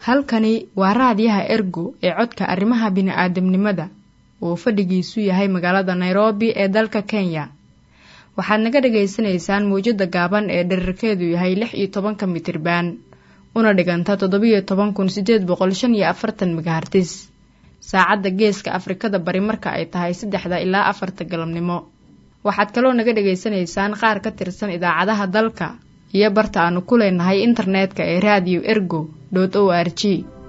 halkani waa raadiyaha ergo ee codka arrimaha bini'aadamnimada uu fadhigiisu yahay magaalada nairobi ee dalka kenya waxaad naga dhagaysanaysaan mawjadda gaaban ee dherarkeedu yahay lix iyo tobanka mitriban una dhiganta toddobiyo toban kun sideed boqol shan iyo afartan megahartis saacadda geeska afrikada bari marka ay tahay saddexda ilaa afarta galabnimo waxaad kaloo naga dhagaysanaysaan qaar ka tirsan idaacadaha dalka iyo barta aanu ku leenahay internetka ee radio ergo o r g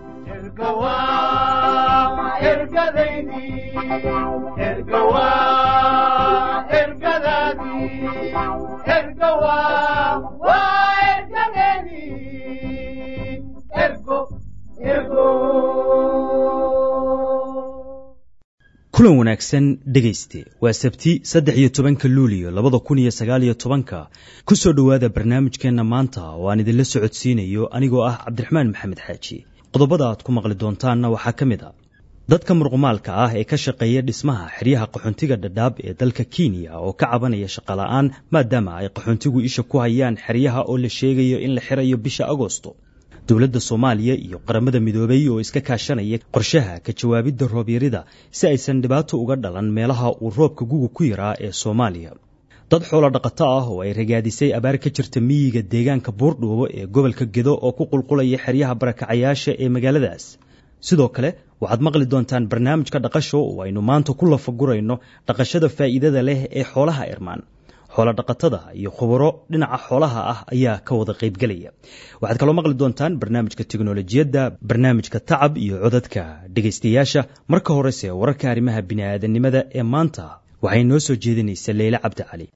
kulan wanaagsan dhegayste waa sabti saddex iyo tobanka luuliyo labada kun iyo sagaal iyo tobanka ku soo dhowaada barnaamijkeenna maanta oo aan idinla socodsiinayo anigoo ah cabdiraxmaan maxamed xaaji qodobada aad ku maqli doontaanna waxaa ka mid a dadka murqumaalka ah ee ka shaqeeya dhismaha xeryaha qaxoontiga dhadhaab ee dalka kenya oo ka cabanaya shaqola'aan maadaama ay qaxoontigu isha ku hayaan xeryaha oo la sheegayo in la xirayo bisha agoosto dowladda soomaaliya iyo qaramada midoobay oo iska kaashanaya qorshaha ka jawaabidda roobyarida si aysan dhibaato uga dhalan meelaha uu roobka guga ku yaraa ee soomaaliya dad xoolo dhaqato ah oo ay ragaadisay abaar ka jirta miyiga deegaanka buurdhuubo ee gobolka gedo oo ku qulqulaya xeryaha barakacayaasha ee magaaladaas sidoo kale waxaad maqli doontaan barnaamijka dhaqasho oo aynu maanta ku lafagurayno dhaqashada faa'iidada leh ee xoolaha irmaan xoolodhaqatada iyo khubaro dhinaca xoolaha ah ayaa ka wada qaybgelaya waxaad kaloo maqli doontaan barnaamijka teknolojiyadda barnaamijka tacab iyo codadka dhegaystayaasha marka horese wararka arrimaha bini'aadanimada ee maanta waxay noo soo jeedinaysa leyle cabdi cali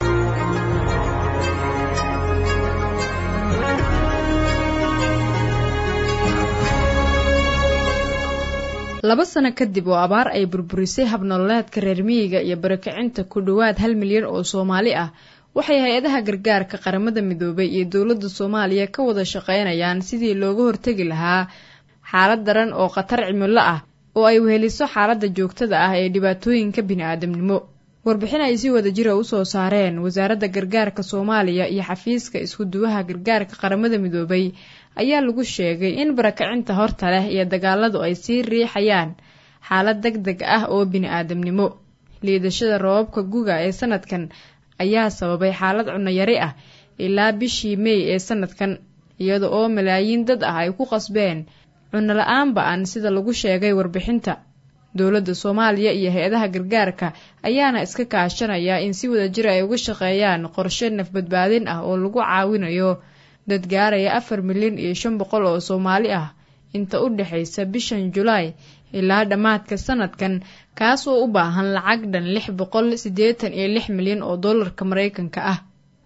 laba sano kadib oo abaar ay burburisay habnololeedka reer miyiga iyo barakicinta ku dhowaad hal milyan oo soomaali ah waxay hay-adaha gargaarka qaramada midoobay iyo dowladda soomaaliya ka wada shaqaynayaan sidii looga hortegi lahaa xaalad daran oo khatar cimilo ah oo ay weheliso xaaladda joogtada ah ee dhibaatooyinka bini-aadamnimo warbixin ay si wada jira usoo saareen wasaaradda gargaarka soomaaliya iyo xafiiska isku-duwaha gargaarka qaramada midoobay ayaa lagu sheegay in barakacinta horta leh iyo dagaaladu ay sii riixayaan xaalad deg deg ah oo bini-aadamnimo liidashada roobabka guga ee sanadkan ayaa sababay xaalad cunayari ah ilaa bishii mey ee sanadkan iyada oo malaayiin dad ah ay ku qasbeen cunno la-aan ba-an sida lagu sheegay warbixinta dowladda soomaaliya iyo hay-adaha gargaarka ayaana iska kaashanaya in si wada jir ay uga shaqeeyaan qorshe nafbadbaadin ah oo lagu caawinayo dad gaaraya afar milyan iyo shan boqol oo soomaali ah inta u dhexaysa bishan julaay ilaa dhammaadka sanadkan kaas oo u baahan lacag dhan lix boqol siddeetan iyo lix milyan oo dollarka maraykanka ah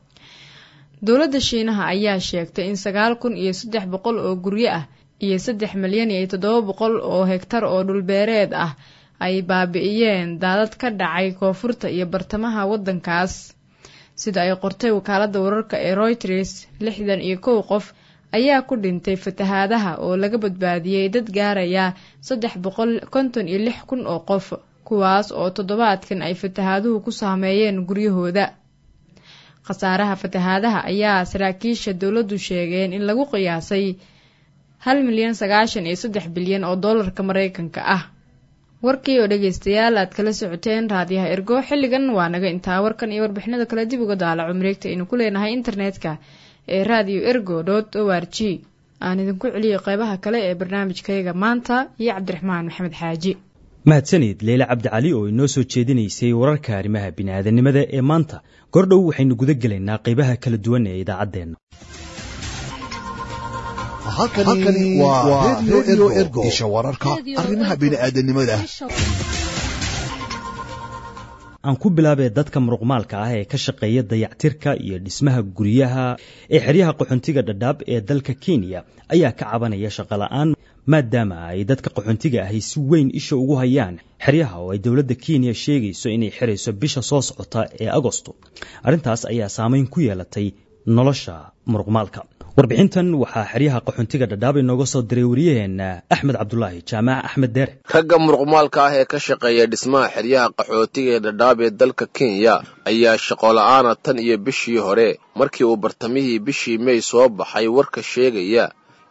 dowladda shiinaha ayaa sheegtay in sagaal kun iyo saddex boqol oo guryo ah iyo saddex milyan iyo toddoba boqol oo hegtar oo dhulbeereed ah ay baabi'iyeen daadad ka dhacay koonfurta iyo bartamaha waddankaas sida ay qortay wakaaladda wararka ee royters lixdan iyo kow qof ayaa ku dhintay fatahaadaha oo laga badbaadiyey dad gaaraya saddex boqol konton iyo lix kun oo qof kuwaas oo toddobaadkan ay fatahaaduhu ku saameeyeen guryahooda khasaaraha fatahaadaha ayaa saraakiisha dowladdu sheegeen in lagu qiyaasay hal milyan sagaashan iyo saddex bilyan oo dollarka maraykanka ah warkii oo dhegaystayaal aad kala socoteen raadiyaha ergo xilligan waa naga intaa warkan iyo warbixinada kale dib uga daalaco mareegta aynu ku leenahay internetka ee radio ergo dot o r g aan idinku celiyo qeybaha kale ee barnaamijkayaga maanta iyo cabdiraxmaan maxamed xaaji mahadsanid leyle cabdicali oo inoo soo jeedinaysay wararka arrimaha bini'aadanimada ee maanta gordhow waxaynu guda gelaynaa qeybaha kala duwan ee idaacaddeenna halkani waa redio ergo isha wararka arrimaha bini'aadanimada aan ku bilaabee dadka muruqmaalka ah ee ka shaqeeya dayactirka iyo dhismaha guryaha ee xeryaha qaxoontiga dhadhaab ee dalka kenya ayaa ka cabanaya shaqola'aan maadaama ay dadka qaxoontiga ahi si weyn isha ugu hayaan xeryaha oo ay dowladda kenya sheegayso inay xirayso bisha soo socota ee agosto arrintaas ayaa saameyn ku yeelatay nolosha muruqmaalka warbixintan waxaa xeryaha qaxoontiga dhadhaab inooga soo diray wariyaheenna axmed cabdulaahi jaamac axmed deere ragga muruqmaalka ah ee ka shaqeeya dhismaha xeryaha qaxootiga ee dhadhaab ee dalka kenya ayaa shaqola'aana tan iyo bishii hore markii uu bartamihii bishii mey soo baxay warka sheegaya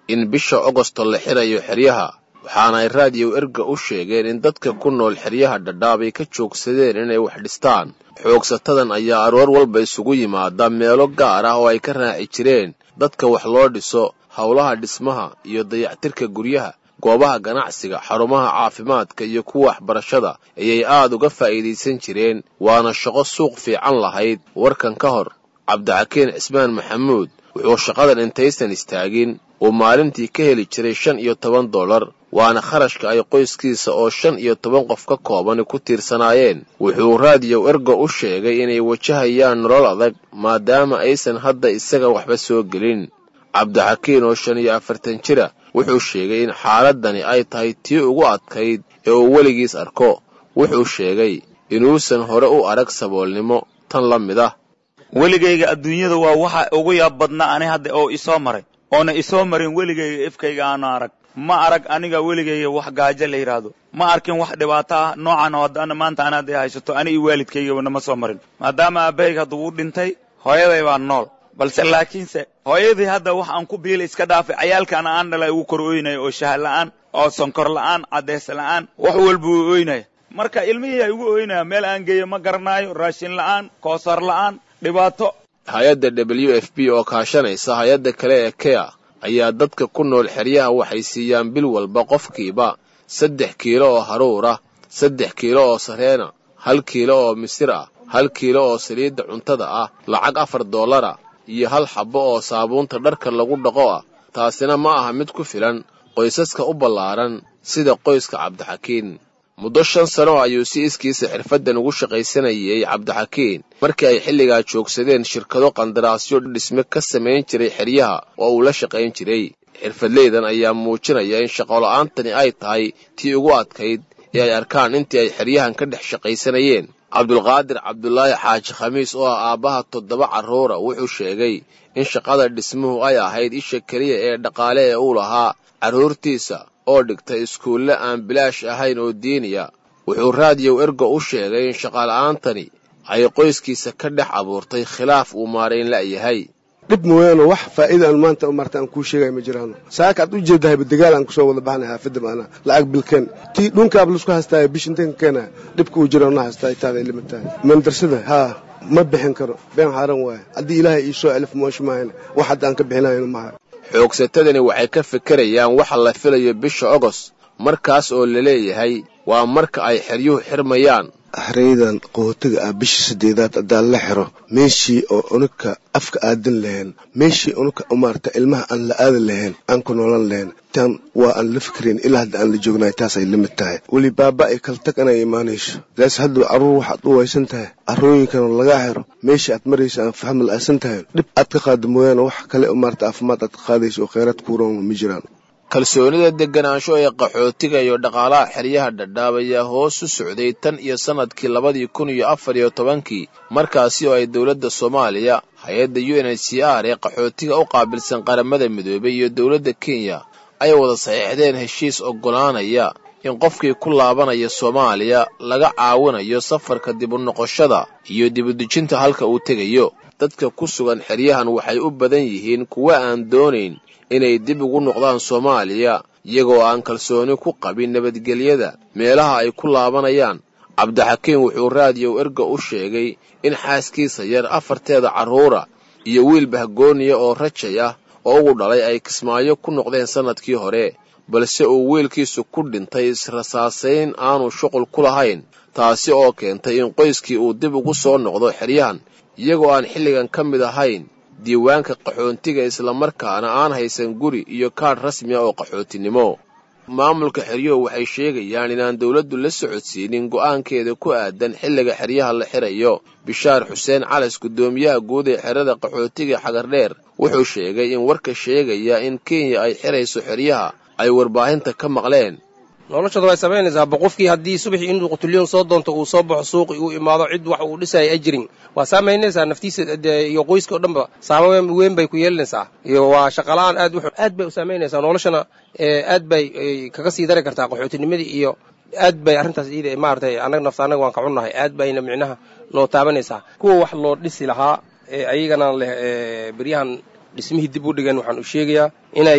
in bisha ogosto la xirayo xeryaha waxaana ay raadiyow erga u sheegeen in dadka ku nool xeryaha dhadhaab ay ka joogsadeen inay wax dhistaan xoogsatadan ayaa aroor walba isugu yimaada meelo gaar ah oo ay ka raaci jireen dadka wax loo dhiso howlaha dhismaha iyo dayactirka guryaha goobaha ganacsiga xarumaha caafimaadka iyo kuwa waxbarashada ayay aad uga faa'iidaysan jireen waana shaqo suuq fiican lahayd warkan ka hor cabdixakiin cismaan maxamuud wuxuu shaqadan intaysan istaagin uu maalintii ka heli jiray shan iyo toban dollar waana kharashka ay qoyskiisa oo shan iyo toban qof ka koobani ku tiirsanaayeen wuxuu raadiyow ergo u sheegay inay wajahayaan nolol adag maadaama aysan hadda isaga waxba soo gelin cabdixakiin oo shan iyo afartan jira wuxuu sheegay in xaaladdani ay tahay tii ugu adkayd ee uu weligiis arko wuxuu sheegay inuusan hore u arag saboolnimo tan la mid ah weligayga adduunyada waa waxa ugu yaab badnaa ani hadda oo isoo maray oona isoo marin weligayga ifkayga aanu arag ma arag aniga weligayga wax gaajo la yidhaahdo ma arkin wax dhibaato ah noocan oo haddana maanta ana hadday haysato ani iyo waalidkaygaba nama soo marin maadaama aabahayga hadda wuu dhintay hooyaday baa nool balse laakiinse hooyadii hadda wax aan ku biila iska dhaafay cayaalkaana aan dhalay ugu kor ooynaya oo shaha la'aan oo sonkor la'aan caddeys la'aan wax walba uu ooynaya marka ilmihii ay ugu ooynaya meel aan geeyo ma garanaayo raashin la'aan koosar la'aan dhibaato hay-adda w f b oo kaashanaysa hay-adda kale ee kea ayaa dadka ku nool xeryaha waxay siiyaan bil walba qofkiiba saddex kiilo oo haruur ah saddex kiilo oo sareena hal kiilo oo misir ah hal kiilo oo saliidda cuntada ah lacag afar dollara iyo hal xabbo oo saabuunta dharka lagu dhaqo ah taasina ma aha mid ku filan qoysaska u ballaaran sida qoyska cabdixakiin muddo shan sano ayuu si iskiisa xirfaddan ugu shaqaysanayay cabdixakiin markii ay xilligaa joogsadeen shirkado qandaraasyo dhisme ka samayn jiray xeryaha oo uu la shaqayn jiray xirfadleydan ayaa muujinaya in shaqola'aantani ay tahay tii ugu adkayd ee ay arkaan intii ay xeryahan ka dhex shaqaysanayeen cabdulqaadir cabdulaahi xaaji khamiis oo ah aabbaha toddoba carruura wuxuu sheegay in shaqada dhismuhu ay ahayd isha keliya ee dhaqaale ee uu lahaa carruurtiisa oo dhigtay iskuulle aan bilaash ahayn oo diiniya wuxuu raadiyow ergo u sheegay in shaqaala'aantani ay qoyskiisa ka dhex abuurtay khilaaf uu maarayn la'yahay dhib mooyaane wax faa'iida aan maanta marta aan kuu sheegaya ma jiraano saaka aad u jeedahayba dagaal aan kusoo wada baxnay xaafadda maana lacag bilkeen tii dhunkaab laisku hastaaya bishintanka keena dhibka uu jiro na hastaa taada ay limid tahay mandarsada haa ma bixin karo been xaaran waaye haddii ilaahay ii soo elif moosh maahan wax hadda aan ka bixinayno maaha xoogsatadani waxay ka fikirayaan waxa la filayo bisha ogos markaas oo la leeyahay waa marka ay xeryuhu xirmayaan xeraydan qootiga ah bisha saddeedaad haddaan la xiro meeshii oo unuka afka aadan lahayn meeshii unuka maarata ilmaha aan la aadan lahayn aan ku noolan lahayn tan waa aan la fikirayn ilaa hadda aan la joognahay taasay la mid tahay weli baaba ay kala tag inay imaanayso daas hadda carruur waxaad u waysan tahay carrooyinkana lagaa xiro meeshii aad maraysa aan faham la'aasan tahay dhib aad ka qaada mooyaane wax kale maarata caafimaad aad ka qaadayso oo kheyraad kuuran ma jiraan kalsoonida deganaansho ee qaxootiga iyo dhaqaalaha xeryaha dhadhaab ayaa hoos u socday tan iyo sannadkii labadii kun iyo afar iyo tobankii markaasi oo ay dowladda soomaaliya hay-adda u n h c r ee qaxootiga u qaabilsan qaramada midoobay iyo dowladda kenya ay wada saxiixdeen heshiis oggolaanaya in qofkii ku laabanaya soomaaliya laga caawinayo safarka dib u noqoshada iyo dibudejinta halka uu tegayo dadka ku sugan xeryahan waxay u badan yihiin kuwa aan doonayn inay dib ugu noqdaan soomaaliya iyagoo aan kalsooni ku qabin nabadgelyada meelaha ay ku laabanayaan cabdixakiin wuxuu raadiyow erga u sheegay in xaaskiisa yar afarteeda carruura iyo wiil bahgooniya oo rajay ah oo ugu dhalay ay kismaayo ku noqdeen sannadkii hore balse uu wiilkiisu ku dhintay israsaasayn aanu shuqul ku lahayn taasi oo keentay in qoyskii uu dib ugu soo noqdo xeryahan iyagoo aan xilligan ka mid ahayn diiwaanka qaxoontiga islamarkaana aan haysan guri iyo kaadh rasmi ah oo qaxootinimo maamulka xeryuhu waxay sheegayaan inaan dowladdu la socodsiinin go'aankeeda ku aadan xilliga xeryaha la xirayo bishaar xuseen calas guddoomiyaha guud ee xerada qaxootiga xagardheer wuxuu sheegay in warka sheegaya in kenya ay xirayso xeryaha ay warbaahinta ka maqleen noloshooda way samaynaysaa ba qofkii haddii subaxii inuu qutulyoon soo doonto uu soo baxo suuqi uu imaado cid wax uu dhisaya ajrin waa saamaynaysaa naftiisa iyo qoyska o dhanba saamayn weyn bay ku yeelanaysaa iyo waa shaqala-aan aad wuxuu aad bay u saamaynaysaa noloshana aad bay kaga sii dari kartaa qaxootinimadii iyo aad bay arrintaas iida maaragtay annaga nafta annaga waan ka cunnahay aad bayna micnaha noo taabanaysaa kuwa wax loo dhisi lahaa ee ayagana leh beryahan dhismihii dib u dhigeen waxaan u sheegayaa inay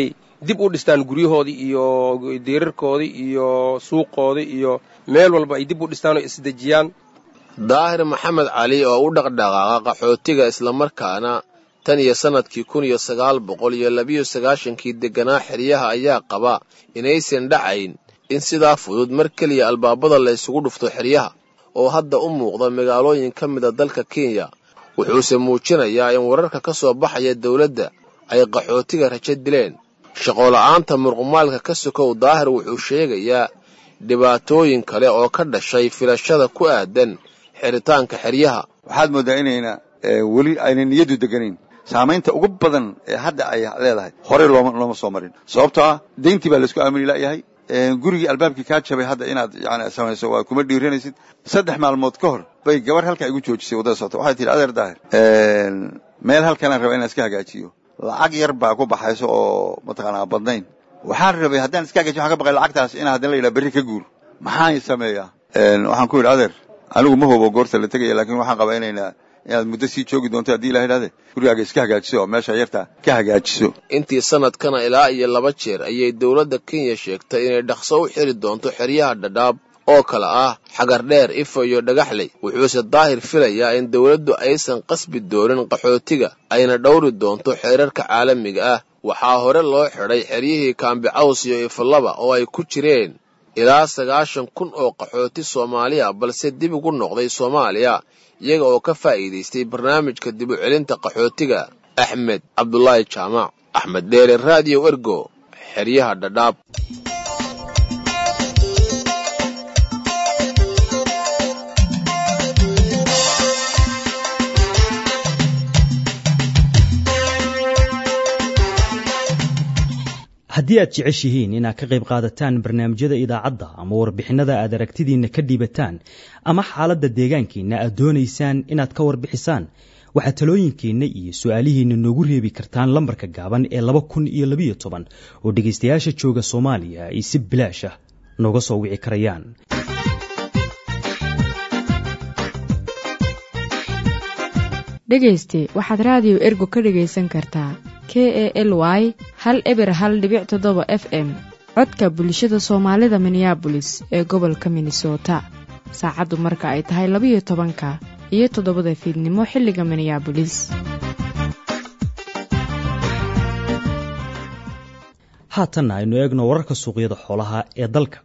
dib u dhistaan guryahoodii iyo diirarkoodii iyo suuqoodii iyo meel walba ay dib u dhistaan oo isdejiyaan daahir maxamed cali oo u dhaqdhaqaaqa qaxootiga islamarkaana tan iyo sannadkii kun iyo sagaal boqol iyo labiyo sagaashankii degganaa xeryaha ayaa qaba inaysan dhacayn in sidaa fudud mar keliya albaabada la ysugu dhufto xeryaha oo hadda u muuqda magaalooyin ka mida dalka kenya wuxuuse muujinayaa in wararka ka soo baxaya dawladda ay qaxootiga rajo dileen shaqola'aanta murqumaalka ka sokow daahir wuxuu sheegayaa dhibaatooyin kale oo ka dhashay filashada ku aadan xiritaanka xeryaha waxaad mooddaa inayna weli ayna niyaddu deganayn saamaynta ugu badan ee hadda ay leedahay horey looma looma soo marin sababtoo ah deyntii baa laisku aamini la'yahay gurigii albaabkii kaa jabay hadda inaad yani samayso waa kuma dhiiranaysid saddex maalmood ka hor bay gabar halkaa igu joojisay waddada socota waxay tihi adeer daahir meel halkanaan raba inaan iska hagaajiyo lacag yar baa ku baxayso oo mataqaanaa badnayn waxaan rabay haddaan iska hagaajiyo waxaan ka baqay lacagtaas inaan haddana la yidhaha berri ka guur maxaan sameeyaa waxaan ku yidhi adeer anigu ma hubo goorta la tegaya laakiin waxaan qabaa inayna inaad muddo sii joogi doonto haddii ilah idhahde gurigaaga iska hagaajiso oo meesha yarta ka hagaajiso intii sannadkana ilaa iyo laba jeer ayay dowladda kenya sheegtay inay dhaqso u xiri doonto xeryaha dhadhaab oo kale ah xagardheer ifo iyo dhagaxley wuxuuse daahir filayaa in dowladdu aysan qasbi doonin qaxootiga ayna dhowri doonto xeerarka caalamiga ah waxaa hore loo xidhay xeryihii kaambi caws iyo ifalaba oo ay ku jireen ilaa sagaashan kun oo qaxooti soomaaliya balse dib ugu noqday soomaaliya iyaga oo ka faa'iidaystay barnaamijka dib u celinta qaxootiga axmed cabdulaahi jaamac axmed dheere raadiyo ergo xeryaha dhadhaab haddii aad jeceshihiin inaad ka qayb qaadataan barnaamijyada idaacadda ama warbixinada aad aragtidiinna ka dhiibataan ama xaaladda deegaankiinna aad doonaysaan inaad ka warbixisaan waxaad talooyinkiinna iyo su-aalihiinna noogu reebi kartaan lambarka gaaban ee laba kun iyo labiyo toban oo dhegaystayaasha jooga soomaaliya ay si bilaash ah nooga soo wici karayaan dhegayste waxaad raadiyo ergo ka dhegaysan kartaa k e l y hal eber hal dhibic toddoba f m codka bulshada soomaalida minneabolis ee gobolka minnesota saacaddu marka ay tahay labiyo tobanka iyo toddobada fiidnimo xilliga minneabolis haatanna aynu eegno wararka suuqyada xoolaha ee dalka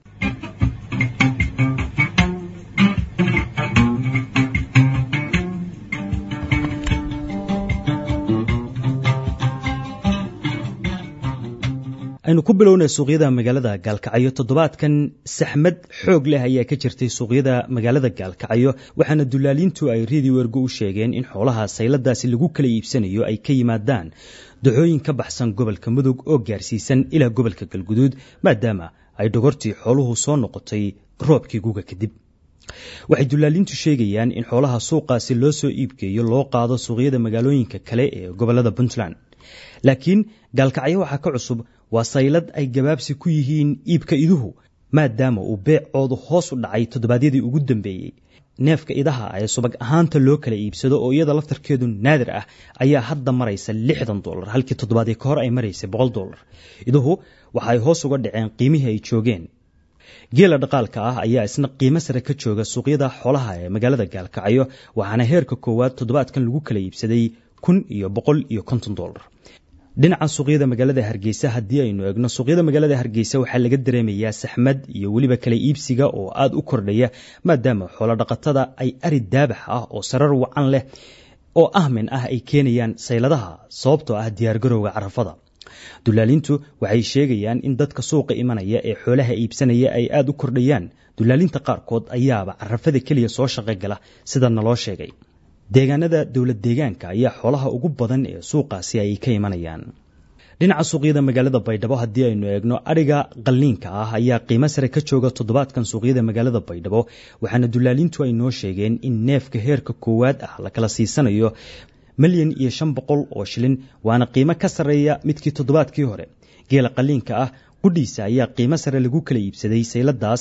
aynu ku bilownay suuqyada magaalada gaalkacyo toddobaadkan saxmad xoog leh ayaa ka jirtay suuqyada magaalada gaalkacyo waxaana dullaaliintu ay radio ergo u sheegeen in xoolaha sayladaasi lagu kala iibsanayo ay ka yimaadaan dacooyin ka baxsan gobolka mudug oo gaarsiisan ilaa gobolka galguduud maadaama ay dhogortii xooluhu soo noqotay roobkii guga kadib waxay dullaaliintu sheegayaan in xoolaha suuqaasi loo soo iibgeeyo loo qaado suuqyada magaalooyinka kale ee gobolada puntland laakiin gaalkacyo waxaa ka cusub waa saylad ay gabaabsi ku yihiin iibka iduhu maadaama uu beecoodu hoos u dhacay toddobaadyadii ugu dambeeyey neefka idaha ee subag ahaanta loo kala iibsado oo iyada laftarkeedu naadir ah ayaa hadda maraysa lixdan dolar halkii toddobaadii ka hor ay maraysay boqol dolar iduhu waxa ay hoos uga dhaceen qiimihii ay joogeen geela dhaqaalka ah ayaa isna qiimo sare ka jooga suuqyada xoolaha ee magaalada gaalkacyo waxaana heerka koowaad toddobaadkan lagu kala iibsaday kun iyo boqol iyo konton dolar dhinaca suuqyada magaalada hargeysa haddii aynu eegno suuqyada magaalada hargeysa waxaa laga dareemayaa saxmad iyo weliba kala iibsiga oo aada u kordhaya maadaama xoolodhaqatada ay ari daabax ah oo sarar wacan leh oo ahmin ah ay keenayaan sayladaha sababtoo ah diyaargarowga carafada dullaaliintu waxay sheegayaan in dadka suuqa imanaya ee xoolaha iibsanaya ay aada u kordhayaan dullaalinta qaarkood ayaaba carafada keliya soo shaqogala sida naloo sheegay deegaanada dowlad deegaanka ayaa xoolaha ugu badan ee suuqaasi ay ka imanayaan dhinaca suuqyada magaalada baydhabo haddii aynu eegno adhiga qalliinka ah ayaa qiimo sare ka jooga toddobaadkan suuqyada magaalada baydhabo waxaana dullaaliintu ay noo sheegeen in neefka heerka koowaad ah la kala siisanayo milyan iyo shan boqol oo shilin waana qiimo ka sarreeya midkii toddobaadkii hore geela qalliinka ah qudhiisa ayaa qiimo sare lagu kala iibsaday sayladaas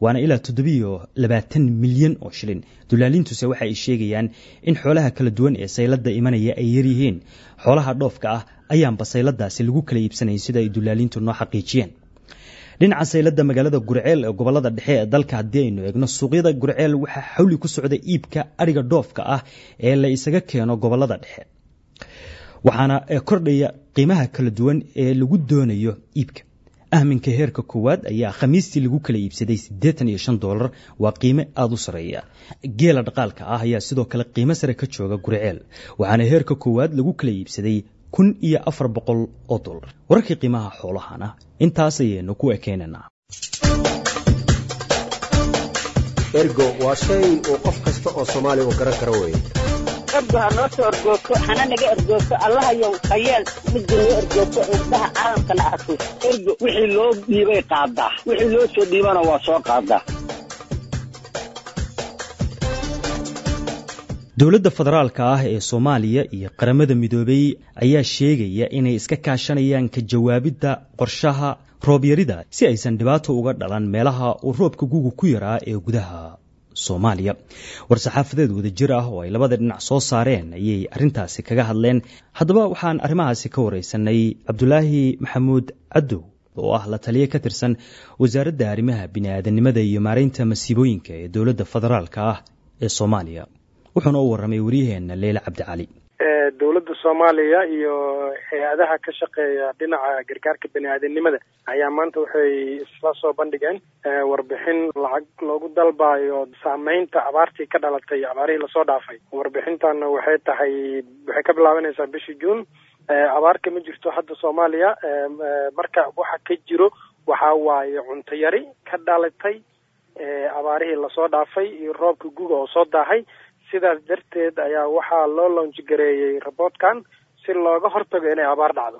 waana ilaa toddobiyo labaatan milyan oo shilin dulaaliintuse waxa ay sheegayaan in xoolaha kala duwan ee sayladda imanaya ay yaryihiin xoolaha dhoofka ah ayaanba sayladaasi lagu kala iibsanayn sida ay dulaaliintu noo xaqiijiyeen dhinaca sayladda magaalada gurceel ee gobolada dhexe ee dalka haddii aynu eegno suuqyada gurceel waxaa xawli ku socda iibka adhiga dhoofka ah ee la isaga keeno gobolada dhexe waxaana kordhaya qiimaha kala duwan ee lagu doonayo iibka ahminka heerka koowaad ayaa khamiistii lagu kala iibsaday siddeetan iyo shan doolar waa qiime aada u sarreeya geela dhaqaalka ah ayaa sidoo kale qiimo sare ka jooga gurceel waxaana heerka koowaad lagu kala iibsaday kun iyo afar boqol oo dollar wararkii qiimaha xoolahana intaas ayaynu ku ekeynaynaa ergo waa shay uu qof kasta oo soomaaliya uu garan karo weye ergo ha noo soo ergoogto hana naga ergoogto allahayow hayeel midda noo ergoogto indhaha caalamkana arko ergo wixii loo dhiibay qaadaa wixii loo soo dhiibana waa soo qaadaa dowladda federaalka ah ee soomaaliya iyo qaramada midoobey ayaa sheegaya inay iska kaashanayaan ka jawaabidda qorshaha roobyarida si aysan dhibaato uga dhalan meelaha uu roobka guga ku yaraa ee gudaha soomaaliya war-saxaafadeed wadajir ah oo ay labada dhinac soo saareen ayay arrintaasi kaga hadleen haddaba waxaan arrimahaasi ka wareysanay cabdulaahi maxamuud cadow oo ah la taliye ka tirsan wasaaradda arrimaha bini'aadanimada iyo maareynta masiibooyinka ee dowladda federaalka ah ee soomaaliya wuxuuna u warramay waryaheena leyle cabdicali dowladda soomaaliya iyo hay-adaha ka shaqeeya dhinaca gargaarka bani aadanimada ayaa maanta waxay isla soo bandhigeen warbixin lacag loogu dalbayo saameynta abaartii ka dhalatay abaarihii lasoo dhaafay warbixintana waxay tahay waxay ka bilaabanaysaa bishii juun abaarka ma jirto hadda soomaaliya marka waxa ka jiro waxa waaye cunto yari ka dhalatay abaarihii lasoo dhaafay iyo roobka guga oo soo daahay sidaas darteed ayaa waxaa loo loonjigareeyey raboodkan si looga hortago inay abaar dhacdo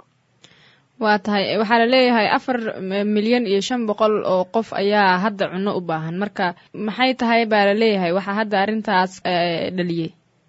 waa tahay waxaa la leeyahay afar milyan iyo shan boqol oo qof ayaa hadda cunno u baahan marka maxay tahay baa la leeyahay waxaa hadda arrintaas dhaliyey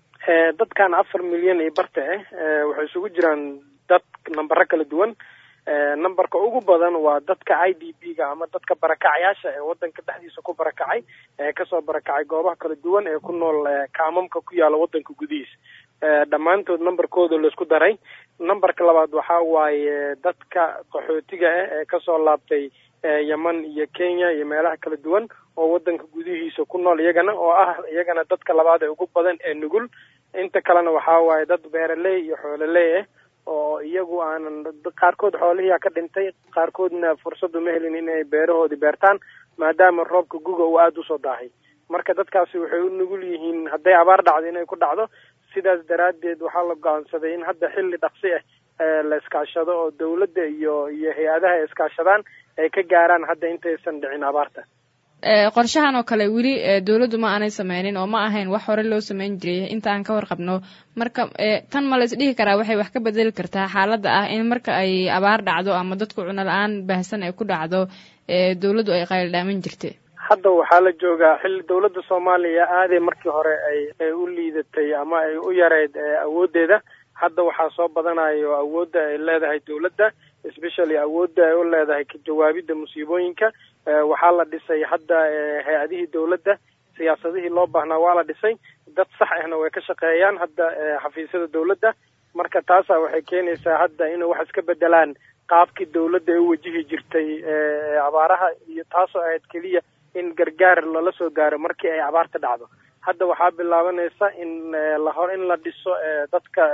dadkan afar milyan iyo barta ah waxay isugu jiraan dad nambaro kala duwan numberka ugu badan waa dadka i d b ga ama dadka barakacayaasha ee wadanka dhexdiisa ku barakacay ee kasoo barakacay goobaha kala duwan ee ku nool kaamamka ku yaala wadanka gudihiisa dhammaantood numberkooda laisku daray numberka labaad waxaa waaye dadka qaxootiga ah ee kasoo laabtay yeman iyo kenya iyo meelaha kala duwan oo wadanka gudihiisa ku nool iyagana oo ah iyagana dadka labaad ee ugu badan ee nugul inta kalena waxaa waaye dad beeraley iyo xoololey ah oo iyagu aanan qaarkood xoolihiia ka dhintay qaarkoodna fursadu ma helin inay beerahoodii beertaan maadaama roobka guga uu aada usoo daahay marka dadkaasi waxay u nugul yihiin hadday abaar dhacdo inay ku dhacdo sidaas daraaddeed waxaa la go-aansaday in hadda xilli dhaqsi ah la iskaashado oo dawladda iyo iyo hay-adaha ay iskaashadaan ay ka gaaraan hadda intaysan dhicin abaarta qorshahan oo kale weli dowladdu ma aanay sameynin oo ma ahayn wax hore loo sameyn jiray inta aan ka warqabno marka tan ma la isdhihi karaa waxay wax ka bedeli kartaa xaaladda ah in marka ay abaar dhacdo ama dadku cuno la-aan baahsan ay ku dhacdo dowladdu ay qayldhaamin jirtay hadda waxaa la joogaa xilli dowladda soomaaliya aaday markii hore ay ay u liidatay ama ay u yareyd awooddeeda hadda waxaa soo badanayo awoodda ay leedahay dowladda especially awoodda ay u leedahay ka jawaabidda musiibooyinka waxaa la dhisay hadda hay-adihii dowladda siyaasadihii loo baahnaa waa la dhisay dad sax ahna way ka shaqeeyaan hadda xafiisyada dowladda marka taasa waxay keenaysaa hadda inay wax iska bedelaan qaabkii dowladda ay u wajihi jirtay abaaraha iyo taasoo ahayd keliya in gargaar lala soo gaaro markii ay abaarta dhacdo hadda waxaa bilaabanaysa in lahor in la dhiso dadka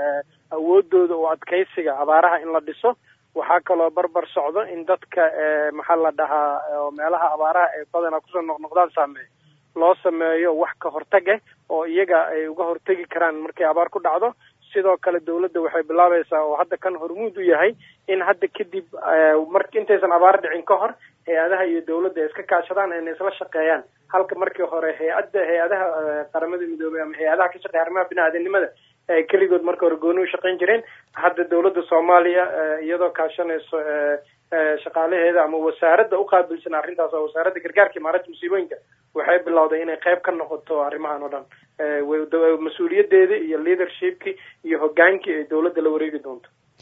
awoodooda oo adkaysiga abaaraha in la dhiso waxaa kaloo barbar socdo in dadka maxaa la dhahaa oo meelaha abaaraha ay badanaa kusoo noqnoqdaan saameeya loo sameeyo wax ka hortag ah oo iyaga ay uga hortegi karaan markay abaar ku dhacdo sidoo kale dowladda waxay bilaabaysaa oo hadda kan hormuud u yahay in hadda kadib mar intaysan abaar dhicin ka hor hay-adaha iyo dowladda ay iska kaashadaan ayna isla shaqeeyaan halka markii hore hay-adda hay-adaha qaramada midoobey ama hay-adaha ka shaqeeya arrimaha bini-aadanimada ay keligood marka hore gooni u shaqayn jireen hadda dowladda soomaaliya iyadoo kaashanayso shaqaalaheeda ama wasaaradda uqaabilsan arrintaas oo wasaaradda gargaarka imaaradda musiibooyinka waxay bilowday inay qayb ka noqoto arrimahan oo dhan mas-uuliyadeeda iyo leadershipki iyo hogaankii ay dowladda la wareegi doonto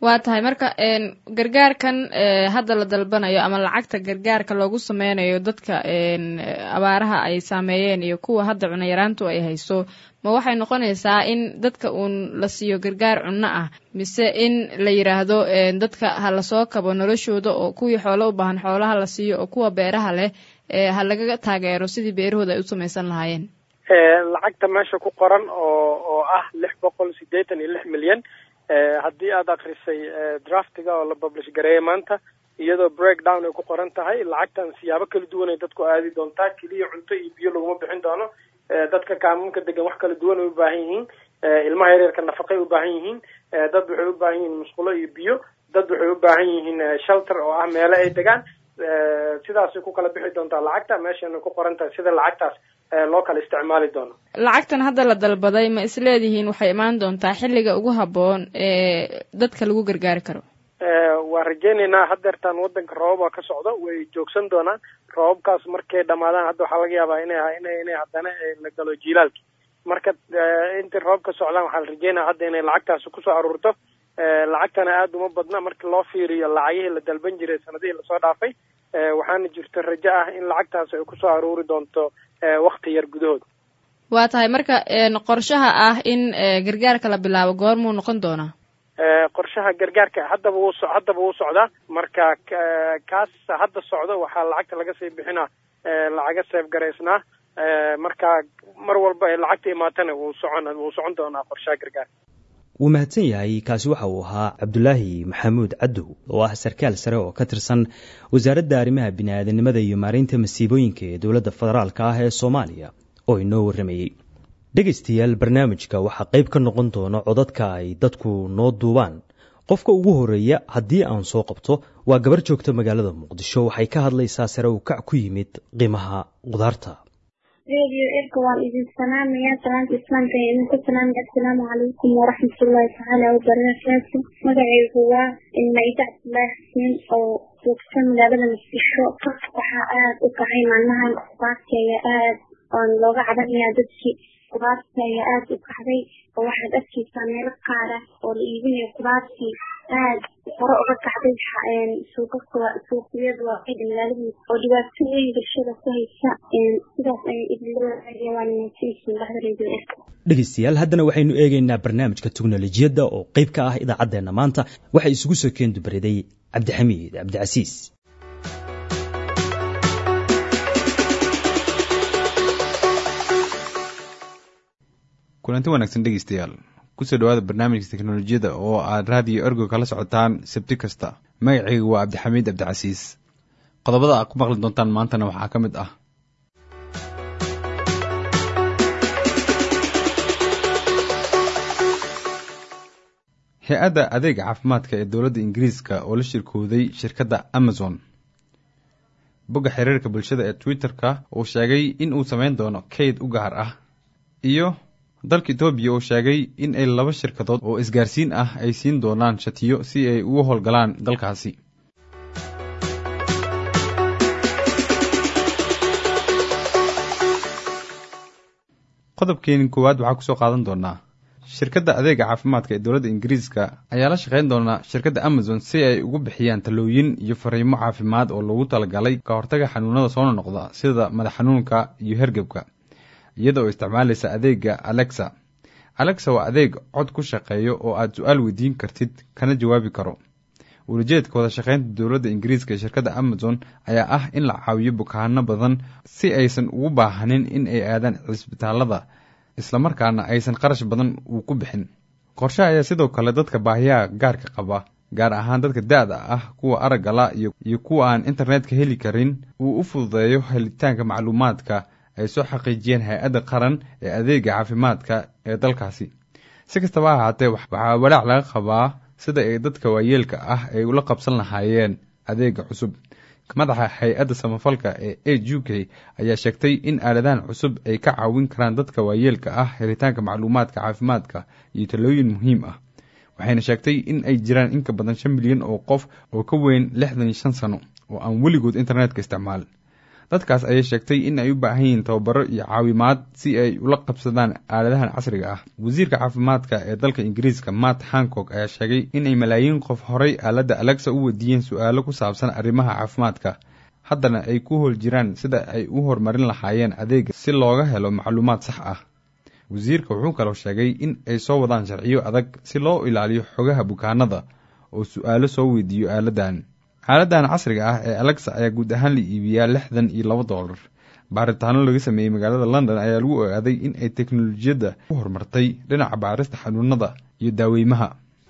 waa tahay marka gargaarkan hadda la dalbanayo ama lacagta gargaarka loogu sameynayo dadka abaaraha ay saameeyeen iyo kuwa hadda cuno yaraantu ay hayso ma waxay noqonaysaa in dadka uun la siiyo gargaar cunno ah mise in la yidhaahdo dadka ha lasoo kabo noloshooda oo kuwii xoolo u baahan xoolaha la siiyo oo kuwa beeraha leh ha lagaga taageero sidii beerahooda ay u samaysan lahaayeen lacagta meesha ku qoran oo oo ah lix boqol siddeetan iyo lix milyan haddii aad akrisay draftiga oo la publish gareeyay maanta iyadoo breakdown ay ku qoran tahay lacagtan siyaabo kala duwan ay dadku aadi doontaa keliya cunto iyo biyo laguma bixin doono dadka kaamuunka degan wax kala duwan ay u baahan yihiin ilmaha yaryarka nafaqay u baahan yihiin dad waxay u baahan yihiin musqulo iyo biyo dad waxay u baahan yihiin shelter oo ah meelo ay degaan sidaasay ku kala bixi doontaa lacagta meeshana ku qoran tahay sida lacagtaas loo kala isticmaali doono lacagtan hadda la dalbaday ma isleedihiin waxay imaan doontaa xilliga ugu habboon ee dadka lagu gargaari karo waan rajeynaynaa haddeertaan waddanka roobaba ka socdo way joogsan doonaan roobabkaas markay dhamaadaan hadda waxaa laga yaabaa ina ina inay haddana la galo jiilaalki marka intay roob ka socdaan waxaa la rajeynaya hadda inay lacagtaasi kusoo aruurto lacagtana aada uma badna marka loo fiiriyo lacagihii la dalban jiray sanadihii lasoo dhaafay waxaana jirto rajo ah in lacagtaasi ay kusoo aruuri doonto wakti yar gudahooda waa tahay marka qorshaha ah in gargaarka la bilaabo goormuu noqon doonaa qorshaha gargaarka haddaba wuu so haddaba wuu socdaa marka kaas hadda socdo waxaa lacagta laga sii bixinaa lacaga seef garaysnaa marka mar walba ay lacagta imaatana wuu socon wuu socon doonaa qorshaha gargaarka wuu mahadsan yahay kaasi waxa uu ahaa cabdulaahi maxamuud cadow oo ah sarkaal sare oo ka tirsan wasaaradda arrimaha bini'aadanimada iyo maareynta masiibooyinka ee dowladda federaalka ah ee soomaaliya oo inoo warramayey dhegaystayaal barnaamijka waxaa qayb ka noqon doona codadka ay dadku noo duubaan qofka ugu horeeya haddii aan soo qabto waa gabar joogta magaalada muqdisho waxay ka hadlaysaa sare uu kac ku yimid qiimaha qudaarta radio erka waan idin salaamayaa salaanta islaamka ee idinku salaamaya assalaamu calaykum waraxmatullaahi tacaala wabarakaatu magacaygu waa maida cabdulaahi xuseen oo joogta magaalada muqdisho waxaa aada u kacay maalmahan qudaarta ayaa aada oon looga cabanayaa dadkii qudaarta ayaa aada u kacday oo waxaad arkaysaa meelo qaara oo la iibinayo qudaartii aada hore uga kacday suuqaka suuqyada waaqida magaalada oo dhibaato weyn bulshada ku haysa sidaas ayay idinlawaaga waan mahadsanyihiin baxda radio erka dhegaystayaal haddana waxaynu eegaynaa barnaamijka teknolojiyadda oo qayb ka ah idaacaddeenna maanta waxay isugu soo keen dubariday cabdixamiid cabdicasiis kulanti wanaagsan dhegeystayaal kusoo dhawaada barnaamijka teknolojiyadda oo aad raadiyo ergo kala socotaan sabti kasta magacaygu waa cabdixamiid cabdicasiis qodobada aad ku maqli doontaan maantana waxaa ka mid ah hay-adda adeega caafimaadka ee dowladda ingiriiska oo la shirkooday shirkadda amazon bogga xiriirka bulshada ee twitter-ka uu sheegay in uu samayn doono kayd u gaar ah iyo dalka etoobiya uu sheegay in ay laba shirkadood oo isgaarsiin ah ay siin doonaan shatiyo si ay ugu howlgalaan dalkaasi qodobkeeni koowaad waxaa kusoo qaadan doonaa shirkadda adeega caafimaadka ee dowladda ingiriiska ayaa la shaqayn doonaa shirkadda amazon si ay ugu bixiyaan talooyin iyo fariimo caafimaad oo loogu talagalay ka hortaga xanuunada soo noqda sida madax xanuunka iyo hergebka iyada oo isticmaalaysa adeega alexa alexa waa adeeg cod ku shaqeeyo oo aad su-aal weydiin kartid kana jawaabi karo wulajeedka wada shaqaynta dowladda ingiriiska ee shirkadda amazon ayaa ah in la caawiyo bukaano badan si aysan ugu baahanin in ay aadaan cisbitaalada islamarkaana aysan qarash badan uu ku bixin qorshaha ayaa sidoo kale dadka baahiyaha gaarka qaba gaar ahaan dadka da-da ah kuwa aragga la iyo kuwa aan internetka heli karin uu u fududeeyo helitaanka macluumaadka ay soo xaqiijiyeen hay-adda qaran ee adeega caafimaadka ee dalkaasi si kastaba ha ahaatee waxaa walaac laga qabaa sida ay dadka waayeelka ah ay ula qabsan lahaayeen adeega cusub madaxa hay-adda samafalka ee a u k ayaa sheegtay in aaladahan cusub ay ka caawin karaan dadka waayeelka ah helitaanka macluumaadka caafimaadka iyo talooyin muhiim ah waxayna sheegtay in ay jiraan in ka badan shan milyan oo qof oo ka weyn lixdan iyo shan sano oo aan weligood internetka isticmaalin dadkaas ayay sheegtay in ay u baahan yihiin tababaro iyo caawimaad si ay ula qabsadaan aaladahan casriga ah wasiirka caafimaadka ee dalka ingiriiska matt hancock ayaa sheegay in ay malaayiin qof horay aaladda alexa u weydiiyeen su-aalo ku saabsan arrimaha caafimaadka haddana ay ku hool jiraan sida ay u horumarin lahaayeen adeega si looga helo macluumaad sax ah wasiirka wuxuu kaloo sheegay in ay soo wadaan sharciyo adag si loo ilaaliyo xogaha bukaanada oo su-aalo soo weydiiyo aaladan aaladdan casriga ah ee alexa ayaa guud ahaan la iibiyaa lixdan iyo laba dollar baaritaano laga sameeyey magaalada london ayaa lagu ogaaday in ay teknolojiyadda u horumartay dhinaca baarista xanuunada iyo daaweymaha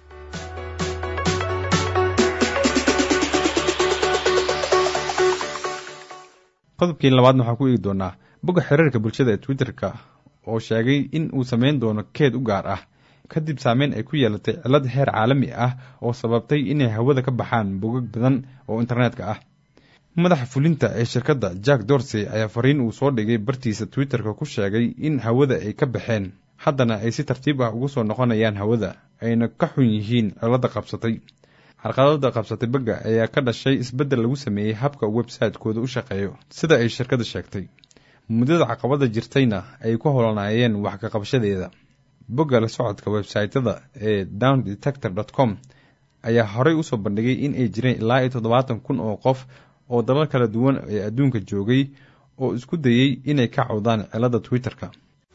qodobkii labaadna waxaan ku eegi doonaa bogga xiriirka bulshada ee twitter-ka oo sheegay in uu sameyn doono keed u gaar ah kadib saameyn ay ku yeelatay cilad heer caalami ah oo sababtay inay hawada ka baxaan bogag badan oo internetka ah madaxa fulinta ee shirkadda jack dorsey ayaa fariin uu soo dhigay bartiisa twitter-ka ku sheegay in hawada ay ka baxeen haddana ay si tartiib ah ugu soo noqonayaan hawada ayna ka xun yihiin cilada qabsatay xarqadada qabsatay bagga ayaa ka dhashay isbeddel lagu sameeyey habka website-kooda u shaqeeyo sida ay shirkadda sheegtay muddada caqabada jirtayna ay ku holanaayeen wax ka qabashadeeda bogga la socodka websaytyada ee down detector dot com ayaa horey usoo bandhigay in ay jireen ilaa iyo toddobaatan kun oo qof oo dalal kala duwan ee adduunka joogay oo isku dayey inay ka cawdaan cilada twitter-ka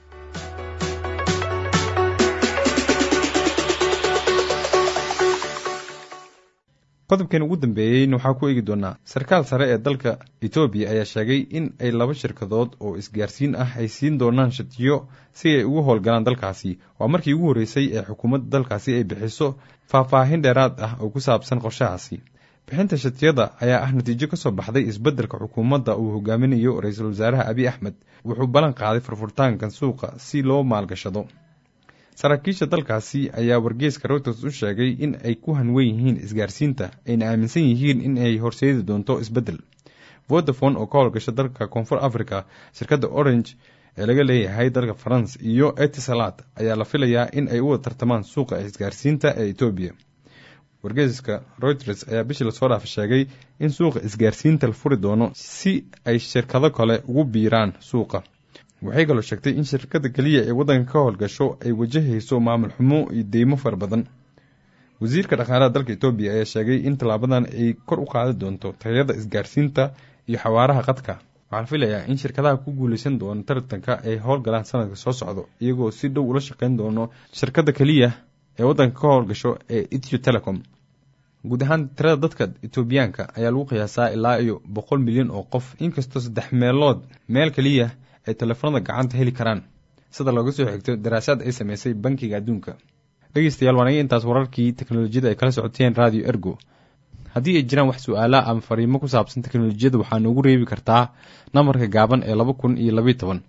qodobkan ugu dambeeyeyna waxaa ku eegi doonaa sarkaal sare ee dalka etoobiya ayaa sheegay in ay laba shirkadood oo isgaarsiin ah ay siin doonaan shatiyo si ay ugu howlgalaan dalkaasi waa markii ugu horreysay ee xukuumadda dalkaasi ay bixiso faahfaahin dheeraad ah oo ku saabsan qorshahaasi bixinta shatiyada ayaa ah natiijo kasoo baxday isbeddelka xukuumadda uu hogaaminayo ra-iisul wasaaraha abiy axmed wuxuu ballan qaaday furfurtaankan suuqa si loo maalgashado saraakiisha dalkaasi ayaa wargeeska reuters u sheegay in ay ku hanwen yihiin isgaarsiinta ayna aaminsan yihiin in ay horseedi doonto isbeddel vodafone oo ka howlgasha dalka koonfur africa shirkadda orange ee laga leeyahay dalka faranse iyo etisalat ayaa la filayaa in ay u wada tartamaan suuqa isgaarsiinta ee etoobiya wargeeska reuters ayaa bishii lasoo dhaafa sheegay in suuqa isgaarsiinta la furi doono si ay shirkado kale ugu biiraan suuqa waxay kaloo sheegtay in shirkada keliya ee waddanka ka howlgasho ay wajahayso maamul xumo iyo deymo fara badan wasiirka dhaqaalaha dalka etoobiya ayaa sheegay in tallaabadan ay kor u qaadi doonto tayada isgaarsiinta iyo xawaaraha qadka waxaa la filayaa in shirkadaha ku guuleysan doona tartanka ay howlgalaan sanadka soo socdo iyagoo si dhow ula shaqeyn doono shirkada keliya ee waddanka ka howlgasho ee etio telecom guud ahaan tirada dadka etoobiyaanka ayaa lagu qiyaasaa ilaa iyo boqol milyan oo qof inkastoo saddex meelood meel keliya ay telefoonada gacanta heli karaan sida looga soo xigto daraasaad ay sameysay bankiga adduunka dhegeystayaal waan iga intaas wararkii teknolojiyada ay kala socoteen radio ergo haddii ay jiraan wax su-aala ama fariimo ku saabsan teknolojiyada waxaa noogu reebi kartaa nambarka gaaban ee laba kun iyo labayo toban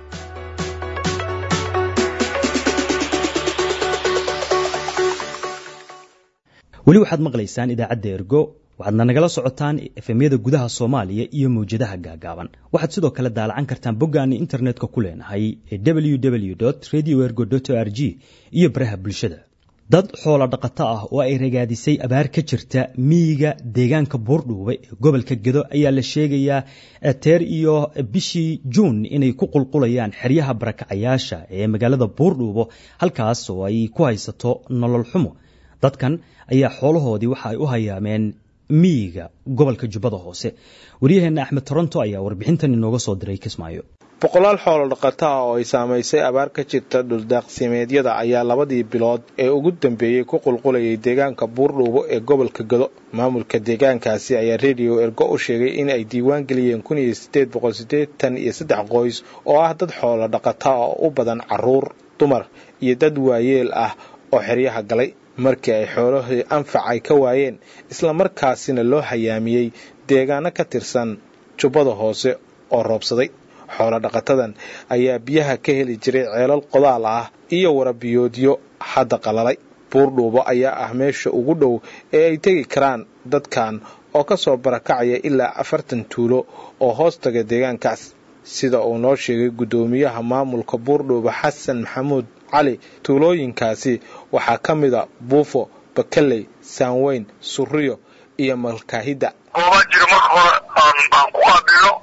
weli waxaad maqlaysaan idaacadda ergo waxaadna nagala socotaan efemyada gudaha soomaaliya iyo mawjadaha gaagaaban waxaad sidoo kale daalacan kartaan boggaani internetka ku leenahay ee www radio ergo r g iyo baraha bulshada dad xoolo dhaqato ah oo ay ragaadisay abaar ka jirta miyiga deegaanka buurdhuube ee gobolka gedo ayaa la sheegayaa teer iyo bishii juun inay ku qulqulayaan xeryaha barakacayaasha ee magaalada buurdhuubo halkaas oo ay ku haysato nolol xumo dadkan ayaa xoolahoodii waxa ay u hayaameen miyiga gobolka jubbada hoose waryaheena axmed toronto ayaa warbixintan inooga soo diray kismaayo boqolaal xoolo dhaqato ah oo ay saamaysay abaar ka jirta dhuldaaqsimeedyada ayaa labadii bilood ee ugu dambeeyey ku qulqulayay deegaanka buurdhuubo ee gobolka gado maamulka deegaankaasi ayaa rediyo ergo u sheegay in ay diiwaan geliyeen kun iyo sideed boqol siddeetan iyo saddex qoys oo ah dad xoolo dhaqata oo u badan caruur dumar iyo dad waayeel ah oo xeryaha galay markii ay xoolahii anfacay ka waayeen islamarkaasina loo hayaamiyey deegaano ka tirsan jubbada hoose oo roobsaday xoolo dhaqatadan ayaa biyaha ka heli jiray ceelal qodaal ah iyo warabiyoodyo hadda qalalay buurdhuubo ayaa ah meesha ugu dhow ee ay tegi karaan dadkan oo ka soo barakacaya ilaa afartan tuulo oo hoos taga deegaankaas sida uu noo sheegay guddoomiyaha maamulka buurdhuubo xasan maxamuud cali tuulooyinkaasi waxaa ka mida buufo bakaley saanweyn suriyo iyo malkaahidda gooba jira marka hore aan aan ku qaabilo oo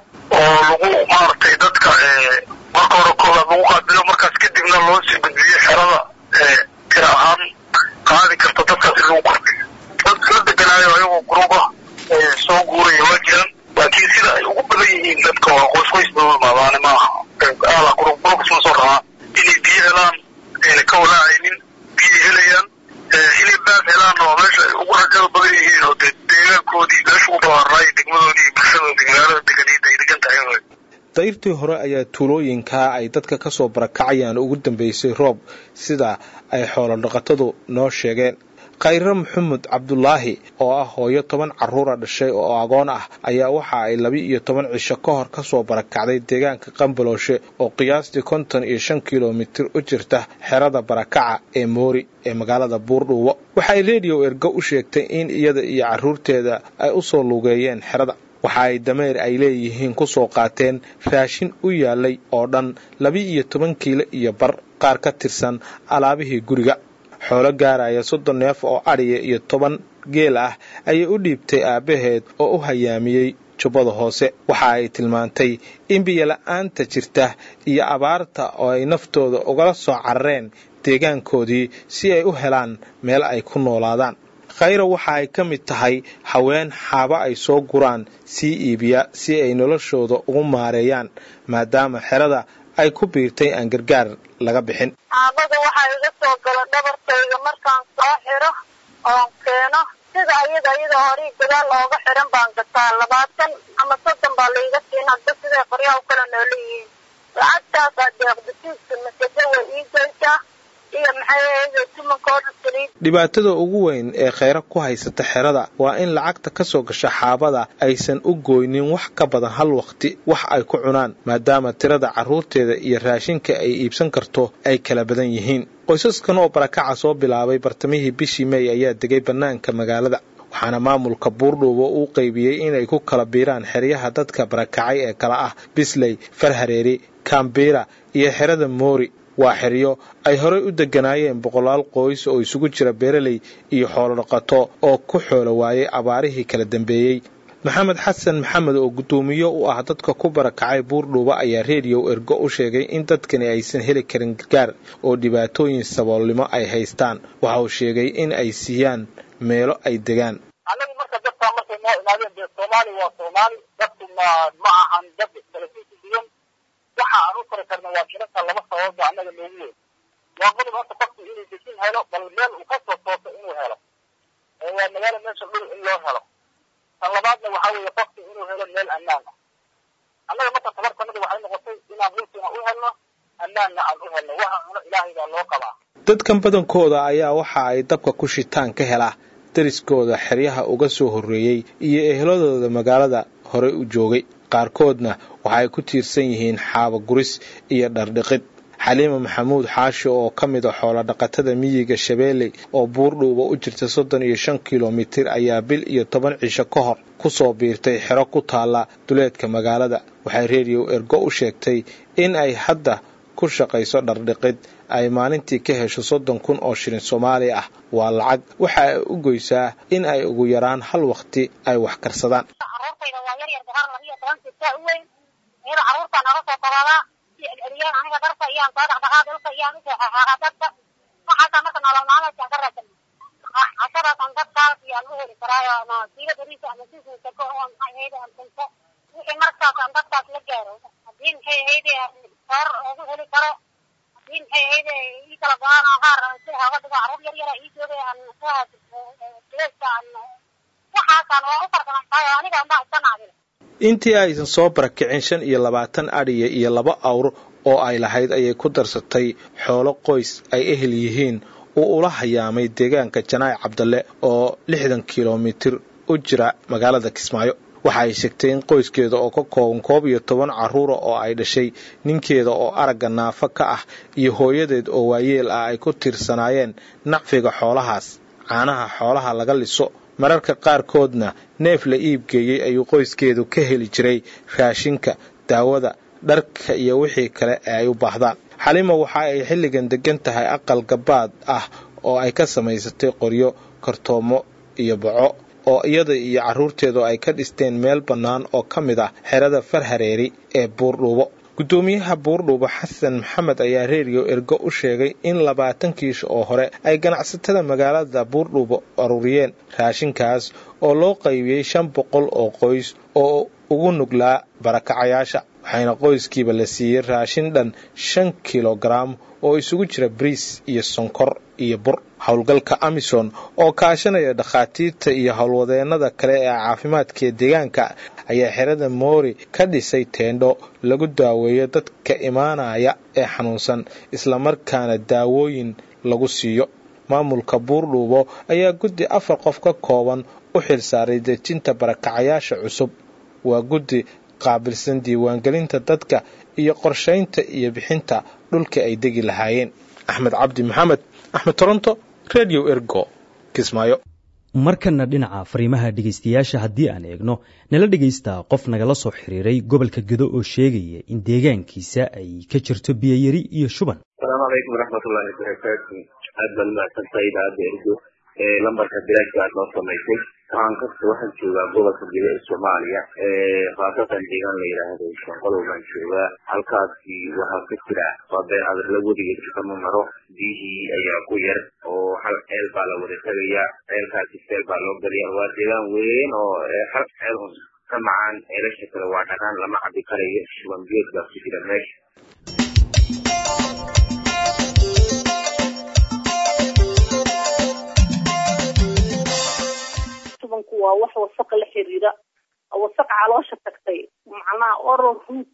oo lagu maaragtay dadka marka hore koowaad lagu qaabilo markaas kadibna loo sii gudbiyo xerada tira ahaan qaadi karta dadkaas in lagu kordhiyo dad la deganaayo ayagoo guruba soo guuraya waa jiraan laakiin sida ay ugu badan yihiin dadka waa qoys qoys bay u imaadaane maaha aala gurub gurubkas ma soo rabaa inay biyo helaan ayna ka walaacaynin biyay helayaan inay baas helaan oo meesha ay ugu rajada badan yihiin oo dee deegaankoodii meesha ugu ballaarnaayo degmadoodii iyo bulshadoodii magaalada deganiida ay degan tahay dayrtii hore ayaa tuulooyinkaa ay dadka ka soo barakacayaan ugu dambeysay roob sida ay xoolo dhaqatadu noo sheegeen khayre maxamed cabdulaahi oo ah hooyo toban carruura dhashay oo agoon ah ayaa waxa ay laba iyo toban cisho ka hor kasoo barakacday deegaanka qambalooshe oo qiyaastii konton iyo shan kilomitir u jirta xerada barakaca ee moori ee magaalada buurdhuubo waxaay rediyo ergo u sheegtay in iyada iyo carruurteeda ay u soo lugeeyeen xerada waxa ay dameer ay leeyihiin ku soo qaateen raashin u yaalay oo dhan laba iyo toban kiilo iyo bar qaar ka tirsan alaabihii guriga xoolo gaaraya soddon neef oo adhiya iyo toban geel ah ayay u dhiibtay aabbaheed oo u hayaamiyey jubbada hoose waxa ay tilmaantay in biyola'aanta jirta iyo abaarta oo ay naftooda ugala soo carareen deegaankoodii si ay u helaan meel ay ku noolaadaan khayra waxa ay ka mid tahay haween xaabo ay soo guraan sii iibiya si ay noloshooda ugu maareeyaan maadaama xerada ay ku biirtay aan gargaar laga bixin aabada waxaa iga soo gala dhabarkayga markaan soo xiro oon keeno sida ayada iyada horii gadaal ooga xiran baan gataa labaatan ama soddon baa laiga siin hadda siday qoryaha u kala noola yihiin lacagtaasaa deeqdasiiska masajo way ii geysaa iyo maxay ahayde tumankooda saliid dhibaatada ugu weyn ee khayra ku haysata xerada waa in lacagta ka soo gasha xaabada aysan u gooynin wax ka badan hal waqti wax ay ku cunaan maadaama tirada carruurteeda iyo raashinka ay iibsan karto ay kala badan yihiin qoysaskan oo barakaca soo bilaabay bartamihii bishii mey ayaa degay bannaanka magaalada waxaana maamulka buurdhuubo uu qaybiyey inay ku kala biiraan xeryaha dadka barakacay ee kala ah bisley farhareeri kambiira iyo xerada moori waa xeryo ay horey u deganaayeen boqolaal qoys oo isugu jira beeraley iyo xoolo dhaqato oo ku xoolo waayay abaarihii kala dambeeyey maxamed xasan maxamed oo guddoomiye u ah dadka ku barakacay buurdhuuba ayaa rediyo ergo u sheegay in dadkani aysan heli karin gargaar oo dhibaatooyin saboolnimo ay haystaan waxa uu sheegay in ay siiyaan meelo ay degaan annagu marka dadkaa markay noo imaadeen dee soomaali waa soomaali dadku ma ma ahan dad kala sii duwan waxa aan u kori karna waa jiranta laba sababba annaga noogu weyn waa qodob horta qofku inuu dejin helo bal meel uu ka soo tooso inuu helo oo waa magaalo meesha dhul in loo helo tan labaadna waxaa weeye qofku inuu helo meel ammaan ah annaga marka tabartanada waxay noqotay inaan dhulkiina u helno ammaanna aan u helno waxa cuno ilaahay baa loo qabaa dadkan badankooda ayaa waxa ay dabka ku shitaan ka helaa dariskooda xeryaha uga soo horreeyey iyo eheladooda magaalada horey u joogay qaarkoodna waxa ay ku tiirsan yihiin xaaba guris iyo dhardhiqid xaliima maxamuud xaashi oo ka mid a xoolodhaqatada miyiga shabeelley oo buurdhuuba u jirta soddon iyo shan kilomitir ayaa bil iyo toban cisho ka hor ku soo biirtay xero ku taalla duleedka magaalada waxay rediyo ergo u sheegtay in ay hadda ku shaqayso dhardhiqid ay maalintii ka hesho soddon kun oo shilin soomaali ah waa lacag waxa ay u goysaa in ay ugu yaraan hal waqti ay wax karsadaan carruurtayda waa yar yar gabar laba iyo toban jirta u weyn iyada carruurtaa naga soo qabaadaa si celceliyaan aniga dharka iyaan soo dhaqdhaqaa dhulka iyaan usoo xaqaaqa dadka waxaasaa marka nolol maalmeedkaan ka raadsan cashadaasaan dadkaas iyaan u heli karaayo ama kiilo bariisa ama sismiisa ko oo maxay ahayde aan cunto wixii markaasaan dadkaas la gaaro haddii maxay ahayde soor ugu heli karo haddii maxay ahayde ii kala go-aan oo qaar si hooga dhigo carruur yar yara ii joogay aan sileeska aan waxaasaan waa u farsamaysaay oo aniga unbaa iska naadin intii aysan soo barakicin shan iyo labaatan adhiya iyo laba awr oo ay lahayd ayay ku darsatay xoolo qoys ay ehel yihiin uu ula hayaamay deegaanka janaac cabdalle oo lixdan kilomitir u jira magaalada kismaayo waxa ay sheegtay in qoyskeeda oo ka kooban koob iyo toban carruura oo ay dhashay ninkeeda oo aragga naafo ka ah iyo hooyadeed oo waayeel ah ay ku tiirsanaayeen nacfiga xoolahaas caanaha xoolaha laga liso mararka qaarkoodna neef la iibgeeyey ayuu qoyskeedu ka heli jiray raashinka daawada dharka iyo wixii kale ee ay u baahdaan xalima waxa ay xilligan degan tahay aqal gabaad ah oo ay ka samaysatay qoryo kartoomo iyo baco oo iyada iyo carruurteedu ay ka dhisteen meel bannaan oo ka mid ah xerada farhareeri ee buurdhuubo guddoomiyaha buurdhuubo xasan maxamed ayaa reediyo ergo u sheegay in labaatan kiish oo hore ay ganacsatada magaalada buurdhuubo aruuriyeen raashinkaas oo loo qaybiyey shan boqol oo qoys oo ugu nuglaa barakacayaasha waxayna qoyskiiba la siiyey raashin dhan shan kilogaram oo isugu jira bariis iyo sonkor iyo bur howlgalka amison oo kaashanaya dhakhaatiirta iyo howlwadeennada kale ee caafimaadka deegaanka ayaa xerada moori ka dhisay teendho lagu daaweeyo dadka imaanaya ee xanuunsan islamarkaana daawooyin lagu siiyo maamulka buurdhuubo ayaa guddi afar qof ka kooban u xilsaaray dejinta barakacayaasha cusub waa guddi qaabilsan diiwaangelinta dadka iyo qorshaynta iyo bixinta dhulka ay degi lahaayeen axmed cabdi maxamed axmed toronto redio ergo kismaayo markana dhinaca fariimaha dhegaystayaasha haddii aan eegno nala dhegaysta qof nagala soo xiriiray gobolka gedo oo sheegaya in deegaankiisa ay ka jirto biyayari iyo shuban asalaamu calaykum waraxmatullaahi wabarakaatu aad baad umahadsantahay idaacadda ergo ee lambarka bilaashka aad noo samaysay waxaan kasta waxaan joogaa gobolka gedo ee soomaaliya khaasatan deegaan la yidhaahdo shanqolow baan joogaa halkaasi waxaa ka jira waa been adarla weligeed kama maro biyihii ayaa ku yar oo hal ceel baa la wada tegayaa ceelkaasi seel baa loo galiya waa deegaan weyn oo hal ceel un ka macaan ceelasha kale waa dhaqaan lama cabi karayo shuban biyood baa ku jira meesha shubanku waa wax wasaqa la xiriira wasaqa caloosha tagtay macnaha oral root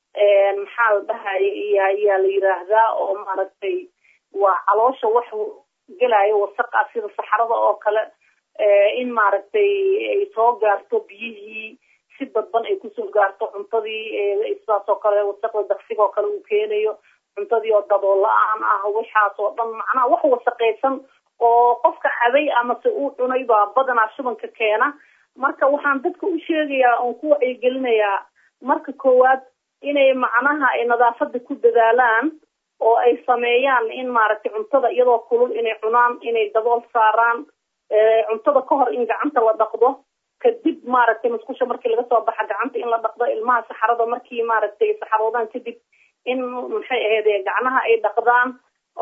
maxaa la dhahay ayaa la yiraahdaa oo maaragtay waa caloosha wax gelayo wasaqa sida saxarada oo kale in maaragtay ay soo gaarto biyihii si dadban ay kusoo gaarto cuntadii sidaas oo kale wasaqda daqsiga oo kale uu keenayo cuntadii oo dabool la-aan ah waxaas oo dhan macnaha wax wasaqaysan oo qofka caday amase uu cunay baa badanaa shubanka keena marka waxaan dadka u sheegayaa oon ku wacyigelinayaa marka koowaad inay macnaha ay nadaafada ku dadaalaan oo ay sameeyaan in maaragtay cuntada iyadoo kulul inay cunaan inay dabool saaraan cuntada ka hor in gacanta la dhaqdo kadib maaragtay musqusha markii laga soo baxa gacanta in la dhaqdo ilmaha saxarada markii maaragtay saxaroodaan kadib in maxay ahayd gacnaha ay dhaqdaan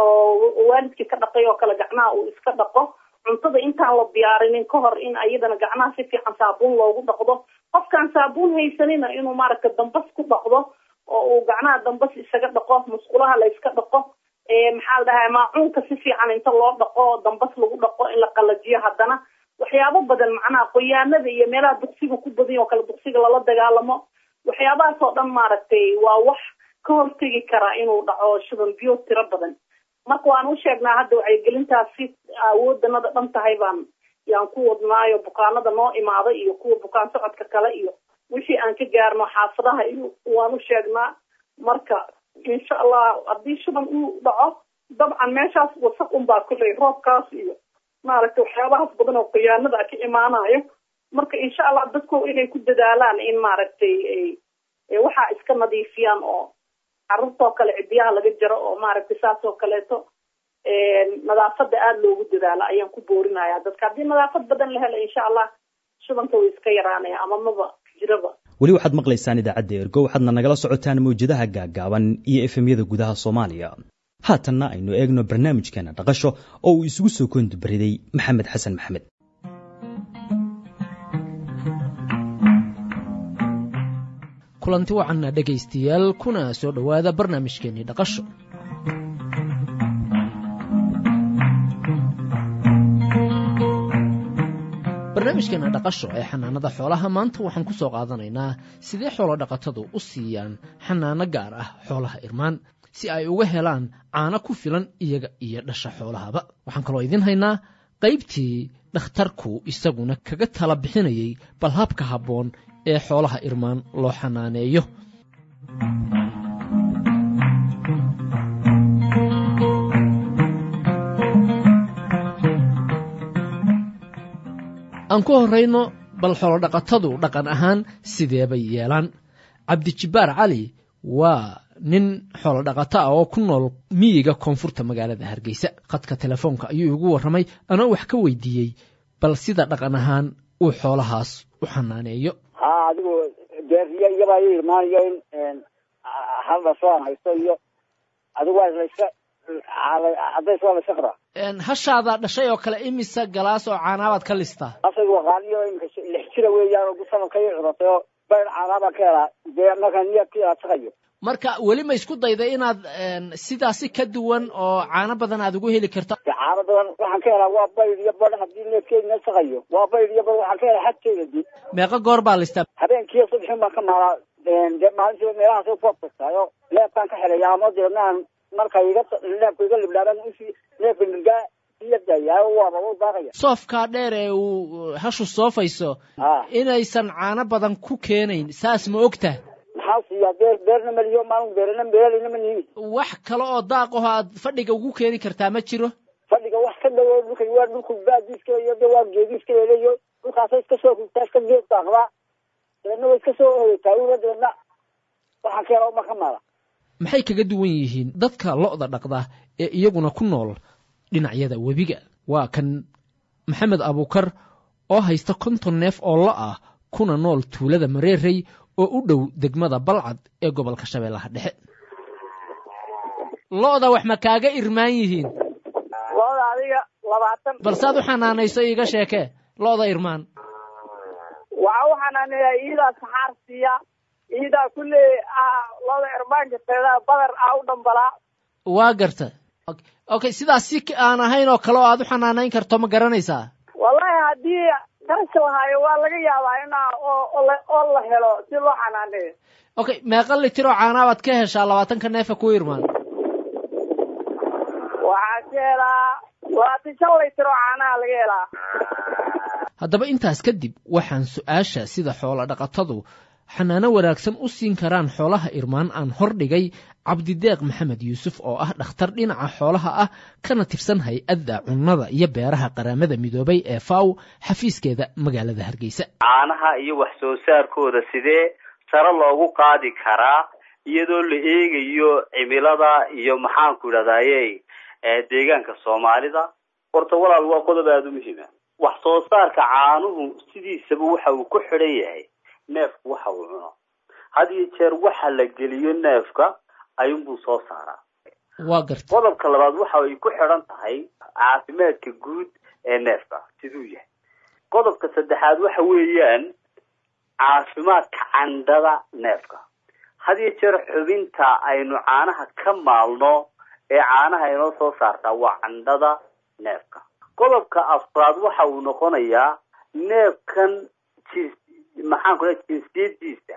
oo waalidkii ka dhaqay oo kale gacnaha uu iska dhaqo cuntada intaan la diyaarinin ka hor in ayadana gacnaha si fiican saabuun loogu dhaqdo qofkaan saabuun haysanina inuu maaragtay dambas ku dhaqdo oo uu gacnaha dambas isaga dhaqo musqulaha la iska dhaqo maxaa la dhahaa maacuunka si fiican inta loo dhaqo dambas lagu dhaqo in la qalajiyo haddana waxyaabo badan macnaha qoyaanada iyo meelaha duqsiga ku badan oo kale duqsiga lala dagaalamo waxyaabahaas oo dhan maaragtay waa wax ka hortegi karaa inuu dhaco shuban biyo tiro badan marka waan u sheegnaa hadda wacyigelintaasi awoodanada dhan tahay baan yaan ku wadnaayo bukaanada noo imaada iyo kuwa bukaan socodka kale iyo wixii aan ka gaarno xaafadaha iyo waan u sheegnaa marka insha allah haddii shuban uu dhaco dabcan meeshaas wasaq unbaa kulley roobkaas iyo maaragtay waxyaabahaas badan oo khiyaanada ka imaanayo marka insha allah dadku inay ku dadaalaan in maaragtay waxaa iska nadiifiyaan oo carruurtoo kale cidiyaha laga jaro oo maaragtay saas oo kaleeto nadaafada aada loogu dadaalo ayaan ku boorinaya dadka haddii nadaafad badan la helo insha allah shubanka way iska yaraanaya ama maba jiraba weli waxaad maqlaysaan idaacadda ergo waxaadna nagala socotaan mawjadaha gaaggaaban iyo efemyada gudaha soomaaliya haatanna aynu eegno barnaamijkeena dhaqasho oo uu isugu soo koondubariday maxamed xasan maxamed kulanti wacanna dhegaystayaal kuna soo dhowaada barnaamijkeennii dhaqasho barnaamijkeena dhaqasho ee xanaanada xoolaha maanta waxaan ku soo qaadanaynaa sidee xoolo dhaqatadu u siiyaan xanaano gaar ah xoolaha irmaan si ay uga helaan caano ku filan iyaga iyo dhasha xoolahaba waxaan kaloo idiin haynaa qaybtii dhakhtarku isaguna kaga tala bixinayay bal habka habboon ee xoolaha irmaan loo xanaaneeyo aan ku horrayno bal xoolodhaqatadu dhaqan ahaan sideebay yeelaan cabdijibbaar cali waa nin xoolodhaqato ah oo ku nool miyiga koonfurta magaalada hargeysa khadka telefoonka ayuu igu warramay anoo wax ka weydiiyey bal sida dhaqan ahaan uu xoolahaas u xanaaneeyo ha adigu beeriyo iyabaa ii imaanayo in hal dhasho aan haysto iyo adigu waa layska cadays waa layska qabaa hashaada dhashay oo kale imisa galaas oo caanaabaad ka listaa asaygu waqaaniyo imika lix jira weeyaan oo sanadka ii curatay oo bayr caanaabaan ka helaa dee markaa niyadkii aad shaqayo marka weli ma isku dayday inaad sidaasi ka duwan oo caano badan aad ugu heli karto caano badan waxaan ka helaa waa bayr iyo badh haddii neefkeedina shaqayo waa bayr iyo badh waxaan ka helaa xadkeeda dib meeqa goor baa listaa habeenkiiyo subxin baan ka maalaa dee maalintii meelahaas ku abtagtaayo neefkaan ka helaya ama deedna aan marka iga neefka iga libdhaaban usii neefka nirgaa iyadaya waaba u daaqaya soofkaa dheer ee uu hashu soofayso inaysan caano badan ku keenayn saas ma ogta maxaa siiyaa beer beerna maliyo maalin beerna beeralina ma niimi wax kale oo daaqaho aad fadhiga ugu keeni kartaa ma jiro fadhiga wax ka dhawo dhulka waa dhulku baadiiska iyo de waa geediiska leeleyo dhulkaasa iska soo hugtaa iska geed daaqdaa dabeedna way iska soo hoytaa ula dabeedna waxaan ka helaa uma ka maala maxay kaga duwan yihiin dadka lo'da dhaqda ee iyaguna ku nool dhinacyada webiga waa kan maxamed abuukar oo haysta konton neef oo lo ah kuna nool tuulada mareerey oo u dhow degmada balcad ee gobolka shabeellaha dhexe lo'da wax ma kaaga irmaan yihiin lo'da adiga labaatan balsaad u xanaanayso iiga sheekee lo'da irmaan waxaa u xanaaneeyaa iidaa saxaar siiya iidaa kulley lo'da irmaanka teeda badar ah u dhambalaa waa garta okay sidaas si aan ahayn oo kale oo aad u xanaanayn karto ma garanaysaa wallahi haddii kaasha lahaayo waa laga yaabaa inaa oo la helo si loo xanaaneeyo okay meeqa litir oo caanaabaad ka heshaa labaatanka neefa ku irmaan waxaa ka helaa labaatan shan litir oo caanaha laga helaa haddaba intaas kadib waxaan su-aasha sida xoolo dhaqatadu xanaano wanaagsan u siin karaan xoolaha irmaan aan hordhigay cabdideeq maxamed yuusuf oo ah dhakhtar dhinaca xoolaha ah kana tirsan hay-adda cunnada iyo beeraha qaramada midoobay ee faw xafiiskeeda magaalada hargeysa caanaha iyo wax soo saarkooda sidee sare loogu qaadi karaa iyadoo la eegayo cimilada iyo maxaanku idhahdaye deegaanka soomaalida horta walaal waa qodob aada u muhiima wax soo saarka caanuhu sidiisaba waxa uu ku xidhan yahay neefku waxa uu cuno had iyo jeer waxa la geliyo neefka ayuunbuu soo saaraa waa garta qodobka labaad waxa ay ku xidhan tahay caafimaadka guud ee neefka siduu yahay qodobka saddexaad waxa weeyaan caafimaadka candhada neefka had iyo jeer xubinta aynu caanaha ka maalno ee caanaha inoo soo saartaa waa candhada neefka qodobka afraad waxa uu noqonayaa neefkan jins maxaan ku lehay jinsiyadiisa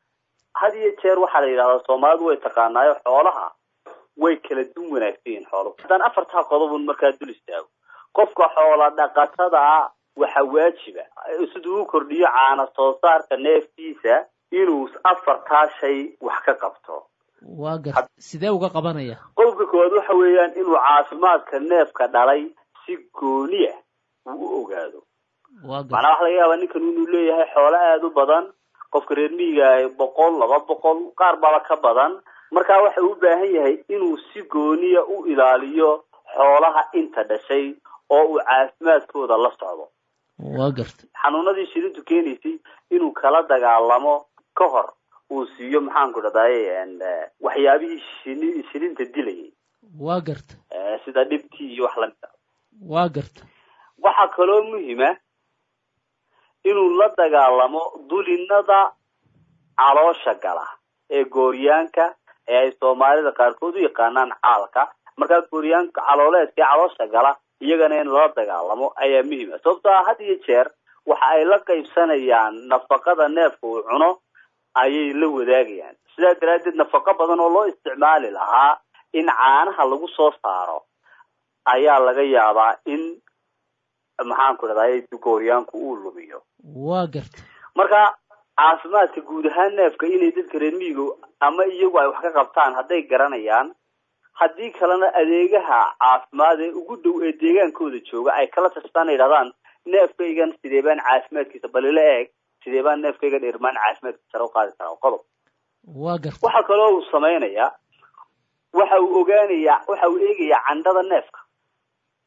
had iyo jeer waxaa la yidhahdaa soomaalidu way taqaanaayo xoolaha way kala dun wanaagsan yihiin xooluhu haddaan afartaa qodobun markaa dul istaago qofka xoola dhaqatada waxa waajiba siduu u kordhiyo caana soo saarka neeftiisa inuu afartaa shay wax ka qabto waa gar sidee uga qabanaya qodobka koowaad waxa weeyaan inuu caafimaadka neefka dhalay si gooniya uu u ogaado waa gar macnaa waxa laga yaabaa ninkan inuu leeyahay xoolo aada u badan qofka reer miyiga boqol laba boqol qaar baba ka badan markaa waxa uu u baahan yahay inuu si gooniya u ilaaliyo xoolaha inta dhashay oo uu caafimaadkooda la socdo waa garta xanuunadii shirintu keenaysay inuu kala dagaalamo ka hor uu siiyo maxaanku dhahdaye waxyaabihii shini shirinta dilayay waa garta sida dhibtii iyo wax lamid a waa garta waxaa kaloo muhima inuu la dagaalamo dulinada caloosha gala ee gooryaanka ee ay soomaalida qaarkood u yaqaanaan caalka markaa gooryaanka calooleedka ee caloosha gala iyagana in lala dagaalamo ayaa muhiima sababtoo ah had iyo jeer waxa ay la qaybsanayaan nafaqada neefka uu cuno ayay la wadaagayaan sidaa daraaddeed nafaqo badan oo loo isticmaali lahaa in caanaha lagu soo saaro ayaa laga yaabaa in maxaanku dhahday gooryaanku uu lumiyo waa garta marka caafimaadka guud ahaan neefka inay dadka reer miyiga ama iyagu ay wax ka qabtaan hadday garanayaan haddii kalena adeegaha caafimaad ee ugu dhow ee deegaankooda jooga ay kala tashtaan ay dhahdaan neefkaygan sidee baan caafimaadkiisa balila eeg sidee baan neefkaygan irmaan caafimaadkiisa sare u qaadi karaa qodob waa garta waxa kaloo uu samaynayaa waxa uu ogaanayaa waxa uu eegayaa candhada neefka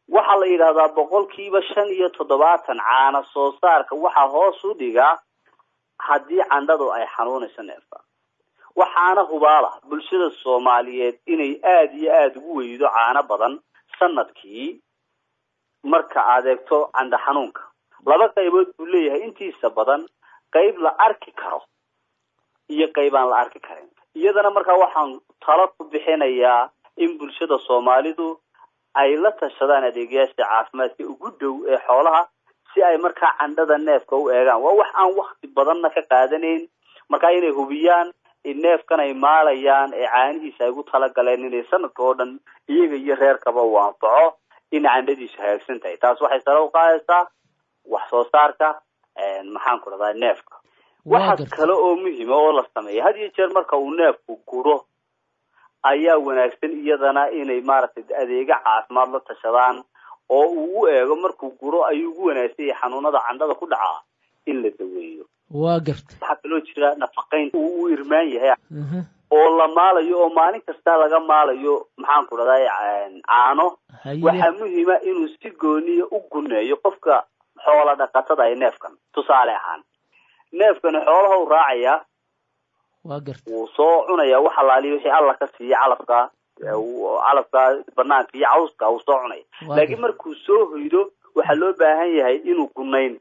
waxaa la yidhahdaa boqolkiiba shan iyo toddobaatan caana soo saarka waxaa hoos u dhigaa haddii candhadu ay xanuunayso neefka waxaana hubaala bulshada soomaaliyeed inay aada iyo aada ugu weydo caano badan sanadkii marka aad eegto candha xanuunka laba qaybood buu leeyahay intiisa badan qayb la arki karo iyo qayb aan la arki karin iyadana markaa waxaan talo ku bixinayaa in bulshada soomaalidu ay la tashadaan adeegayaasha caafimaadka ugu dhow ee xoolaha si ay markaa candhada neefka u eegaan waa wax aan wakti badanna ka qaadanayn markaa inay hubiyaan in neefkan ay maalayaan ee caanihiisa ay ugu talagaleen inay sanadka oo dhan iyaga iyo reerkaba uu anfaco in candhadiisu hagaagsan tahay taas waxay sare u qaadaysaa wax soo saarka maxaan ku dhahdaa neefka waxa kale oo muhima oo la sameeya had iyo jeer marka uu neefku guro ayaa wanaagsan iyadana inay maaragtay adeega caafimaad la tashadaan oo uu u eego markuu guro ayuu ugu wanaagsan yahay xanuunada candhada ku dhacaa in la daweeyo waa garta waxaa kaloo jira nafaqayn uu u irmaan yahay oo la maalayo oo maalin kasta laga maalayo maxaan ku dhahdaa caano waxaa muhima inuu si gooniya u guneeyo qofka xoola dhaqatada ay neefkan tusaale ahaan neefkani xoolaha u raacayaa waa garta wuu soo cunayaa wax alaaliya wixii alla ka siiya calafka calafka banaanka iyo cawska wuu soo cunaya laakiin markuu soo hoydo waxaa loo baahan yahay inuu gunayn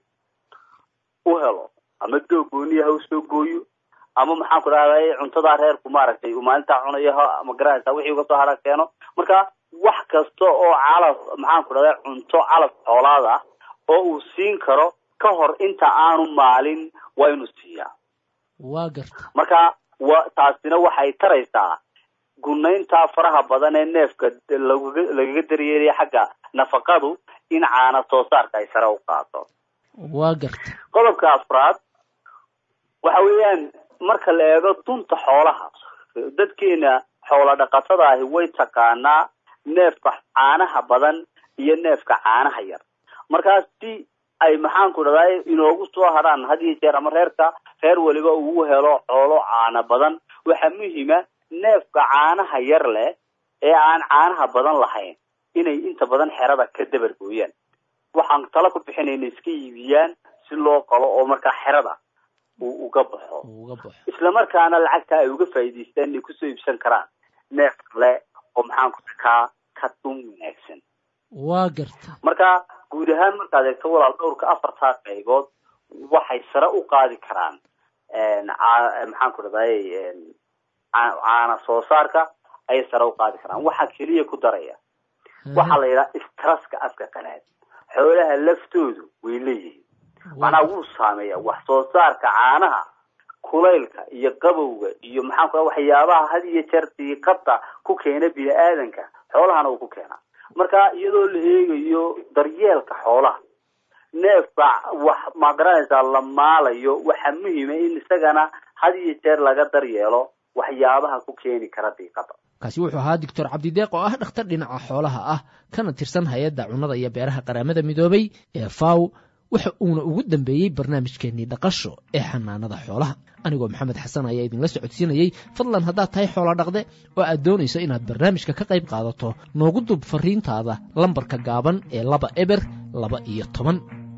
u helo ama doog gooniya ha u soo gooyo ama maxaan ku dhahday cuntadaa reerku maaragtay uu maalintaa cunayo ma garanaysa wixii uga soo hara keeno marka wax kasta oo calaf maxaan ku dhahday cunto calaf xoolaad ah oo uu siin karo ka hor inta aanu maalin waa inuu siiyaa waa garta marka wa taasina waxay taraysaa gunaynta faraha badan ee neefka lagaga lagaga daryeelaya xagga nafaqadu in caana soo saarka ay sare u qaado waa garta qodobka afraad waxa weeyaan marka la eego dunta xoolaha dadkeena xoola dhaqatada ahi way taqaanaa neefka caanaha badan iyo neefka caanaha yar markaas si ay maxaan ku dhahday inoogu soo haraan had iyo jeer ama reerka reer waliba uu helo xoolo caana badan waxaa muhima neefka caanaha yar leh ee aan caanaha badan lahayn inay inta badan xerada ka dabar gooyaan waxaan tala ku bixinay inay iska iibiyaan si loo qalo oo markaa xerada uu uga baxo isla markaana lacagta ay uga faa'iidaystaan inay kusoo iibsan karaan neef kale oo maxaan ku kaa ka dun wanaagsan waa garta marka guud ahaan markaad eegto walaal dhowrka afartaa qaybood waxay sare u qaadi karaan maxaan ku dhahday caana soo saarka ayay sare u qaadi karaan waxaa keliya ku daraya waxaa la yidhaha straska afka qanaad xoolaha laftoodu way leeyihiin macnaa wuu saameeya wax soo saarka caanaha kulaylka iyo qabowga iyo maxaan ku waxyaabaha had iyo jeer diiqada ku keena bini aadanka xoolahana uu ku keenaa marka iyadoo la eegayo daryeelka xoolaha neefka wax ma garanaysaa la maalayo waxaa muhima in isagana had iyo jeer laga daryeelo waxyaabaha ku keeni kara diiqada kaasi wuxuu ahaa doctor cabdideeq oo ah dhakhtar dhinaca xoolaha ah kana tirsan hay-adda cunnada iyo beeraha qaramada midoobay ee faw waxa uuna ugu dambeeyey barnaamijkeennii dhaqasho ee xanaanada xoolaha anigoo maxamed xasan ayaa idinla socodsiinayey fadlan haddaad tahay xoola dhaqde oo aad doonayso inaad barnaamijka ka qayb qaadato noogu dub fariintaada lambarka gaaban ee laba eber laba iyo toban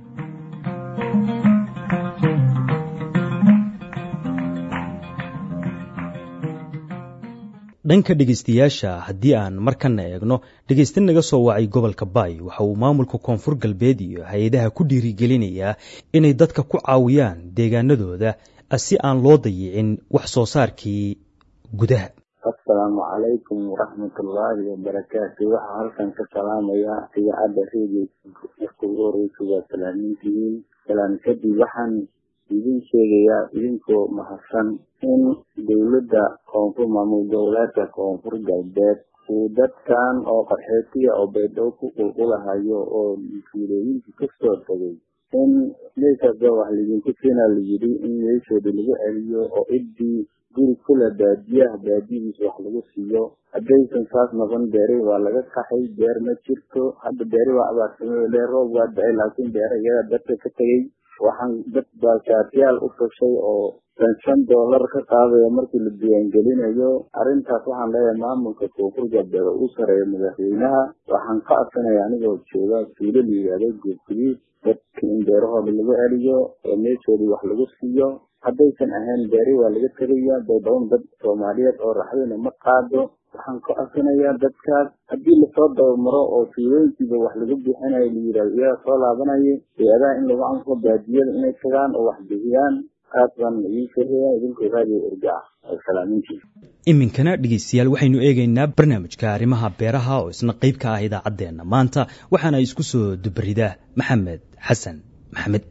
dhanka dhegaystayaasha haddii aan markana eegno dhegaysta naga soo wacay gobolka baay waxa uu maamulka koonfur galbeed iyo hay-adaha ku dhiirigelinayaa inay dadka ku caawiyaan deegaanadooda si aan loo dayicin wax soo saarkii gudaha asalaamu calaykum waraxmatullaahi wabarakaatu waxaa halkan ka salaamaya idaacadda radio marka ugu horeysa waa salaamintihiin salaan kadib waxaan idin sheegayaa idinkoo mahadsan in dowladda koonfur maamul goboleedka koonfur galbeed uu dadkan oo qaxootiga oo baydhabo ku qulqulahayo oo fiilooyinka kasoo tagay in meeshaasba wax lidinku keenaa layidhi in meeshooda lagu celiyo oo ciddii guri kula baadiyaha baadiyadiisa wax lagu siiyo haddaysan saas noqon beeri waa laga kaxay beer ma jirto hadda beeri waa abaarsamay le roob waa da-ay laakiin beera iyadaa dadka ka tegay waxaan dad baashaatiyaal u tashay oo shan shan doolar ka qaadaya markii la diiwaangelinayo arrintaas waxaan leeyahay maamulka koonfur galbeed oo u sareeya madaxweynaha waxaan ka adsanaya anigoo jooga tuulo la yidhaahdo geedgudiid dadka in beerahooda lagu celiyo oo meeshoodii wax lagu siiyo haddaysan ahayn beeri waa laga tegaya dowdaban dad soomaaliyeed oo raxdayna ma qaado waxaan ka codsanayaa dadkaas haddii lasoo dabamaro oo tuulooyinkiiba wax lagu bixinayo la yidhahdo iyaga soo laabanaya hay-adaha in lagu anfo baadiyada inay tagaan oo wax bixiyaan aad baan idiin sheegaya idinkoo raadiyo erga ah salaamintii iminkana dhegeystayaal waxaynu eegaynaa barnaamijka arrimaha beeraha oo isna qayb ka ah idaacaddeenna maanta waxaana isku soo dubaridaa maxamed xasan maxamed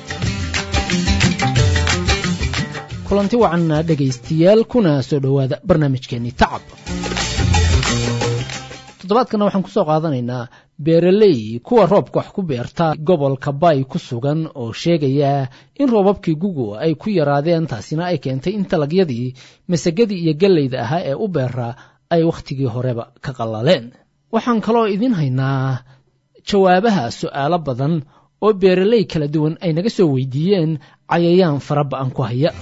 kulanti wacan dhegaystayaal kuna soo dhowaada barnaamijkeenii tacab toddobaadkana waxaan ku soo qaadanaynaa beeraley kuwa roobka wax ku beerta gobolka bay ku sugan oo sheegaya in roobabkii gugu ay ku yaraadeen taasina ay keentay in talagyadii masagadii iyo galleyda ahaa ee u beera ay wakhtigii horeba ka qallaleen waxaan kaloo idiin haynaa jawaabaha su'aalo badan oo beeraley kala duwan ay naga soo weydiiyeen cayayaan fara ba'an ku haya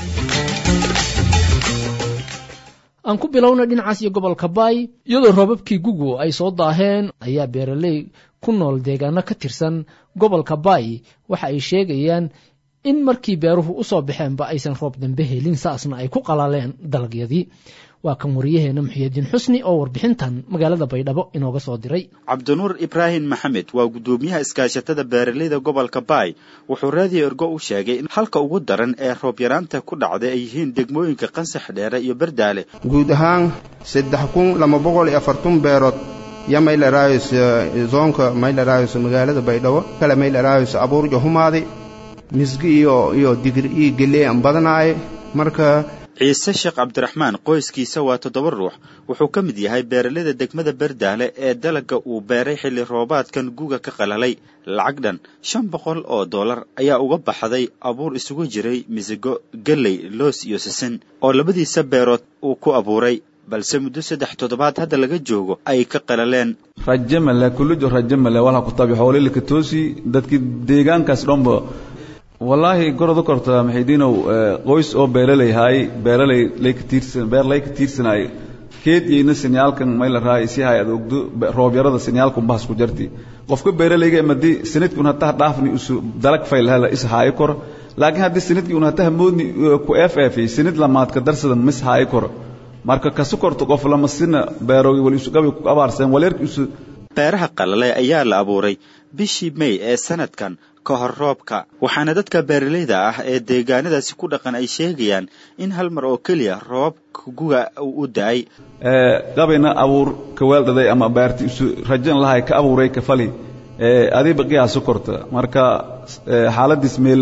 aan ku bilowna dhinacaas iyo gobolka baay iyadoo roobabkii gugu ay soo daaheen ayaa beeraley ku nool deegaano ka tirsan gobolka baay waxa ay sheegayaan in markii beeruhu u soo baxeenba aysan roob dambe helin saasna ay ku qalaleen dalagyadii waa kan wariyaheena muxiyidiin xusni oo warbixintan magaalada baydhabo inooga soo diray cabdinuur ibraahim maxamed waa guddoomiyaha iskaashatada beeraleyda gobolka baay wuxuu raadiyo ergo u sheegay in halka ugu daran ee roob yaraanta ku dhacday ay yihiin degmooyinka qansax dheere iyo berdaale guud ahaan saddex kun laba boqol iyo afartun beerood yo maylarayos zoonka maylarayos magaalada baydhabo kale maylarayos abuurjo humaaday misgi iyo iyo digri iyo gelee aan badanaaye marka ciise sheekh cabdiraxmaan qoyskiisa waa toddoba ruux wuxuu ka mid yahay beeraleyda degmada berdaale ee dalagga uu beeray xilli roobaadkan guga ka qalalay lacag dhan shan boqol oo dollar ayaa uga baxday abuur isugu jiray misigo galley loos iyo sisin oo labadiisa beerood uu ku abuuray balse muddo saddex toddobaad hadda laga joogo ay ka qalaleen raje male kullijo raje male walha ku tabi xoolilika toosi dadkii deegaankaas dhanba wallaahi gorod u korta maxidiinow qoys oo beeraley haay beeraley layka tiirsan beer layka tiirsanaay keed yeyna sinyaalkan mayla raay si hay ad ogdo roobyarada sinyaalkan bahas ku jarti qofka beeralayga madi sanadkii un hataa dhaafni usu dalag fayl hela is haayo kor laakiin haddii sanadkii un hataa moodni ku eef eefay sanad lamaadka darsada mis haayo kor marka kasu korto qof lama sina beerogi wal isu gabi ku abaarsan waleerki isu beeraha qalale ayaa la abuuray bishii may ee sanadkan ka hor roobka waxaana dadka beeraleyda ah ee deegaanadaasi ku dhaqan ay sheegayaan in hal mar oo keliya roobabka guga uu u da-ay gabayna abuur ka weeldhaday ama beerti isu rajan lahay ka abuuray ka fali adiiba qiyaasu korta marka xaaladiis meel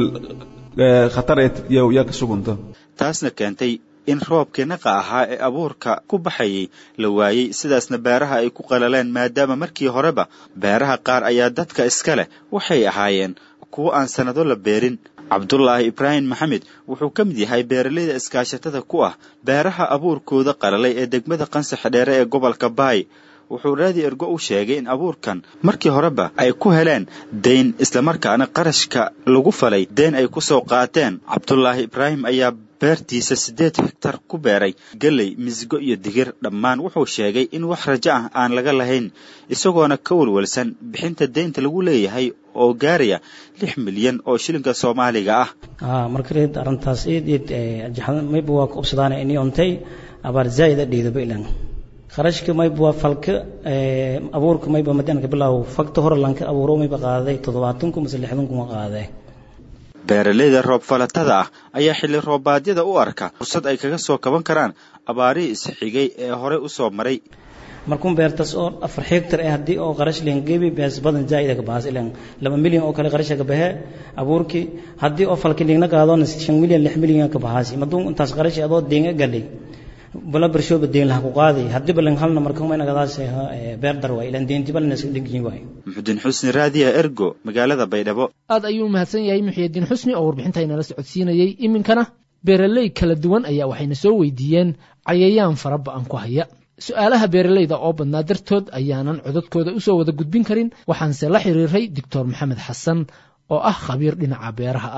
khatar yaa ka sugunta taasna keentay in roobkii naqa ahaa ee abuurka ku baxayay la waayey sidaasna beeraha ay ku qalaleen maadaama markii horeba beeraha qaar ayaa dadka iska leh waxay ahaayeen kuwo aan sannado la beerin cabdulaahi ibraahim maxamed wuxuu ka mid yahay beeraleyda iskaashatada ku ah beeraha abuurkooda qalalay ee degmada qansax dheere ee gobolka baay wuxuu raadi ergo u sheegay in abuurkan markii horeba ay ku heleen dayn islamarkaana qarashka lagu falay dayn ay ku soo qaateen cabdulaahi ibraahim ayaa beertiisa siddeed hektar ku beeray galley misigo iyo digir dhammaan wuxuu sheegay in wax rajo ah aan laga lahayn isagoona ka walwalsan bixinta deynta lagu leeyahay oo gaaraya lix milyan oo shilinka soomaaliga ah markareed arrintaas eed eed mayba waa ku obsadaan ini ontay abaar zaa'id a dhiidaba ilan kharashka mayba waa falka abuurka mayba madaanka bilow fagta hore lanka abuuro mayba qaaday toddobaatan kun mase lixdan kun qaaday beeraleyda roob falatada ah ayaa xilli roobaadyada u arka fursad ay kaga soo kaban karaan abaarihii isxigay ee horey u soo maray markuun beertas oo afar hektar eh haddii oo qarash leen gebi bees badan zaa'ida ka bahas ilan laba milyan oo kale qarasha ka bahe abuurkii haddii oo falki dhigna qaadona shan milyan lix milyan ka bahasi maduun intaas qarash adoo deenga galay bala barshooba deen laha ku qaaday haddii balan halna marka mayna gadaas beer dar waay ilan deenti balna iska dhigyin waay muxudiin xusni raadiya ergo magaalada baydhabo aad ayuu mahadsan yahay muxiyidiin xusni oo warbixinta inala socodsiinayey iminkana beeraley kala duwan ayaa waxayna soo weydiiyeen cayayaan fara ba'an ku haya su-aalaha beeraleyda oo badnaa dartood ayaanan codadkooda usoo wada gudbin karin waxaanse la xiriiray doctor maxamed xasan oo ah khabiir dhinaca beeraha ah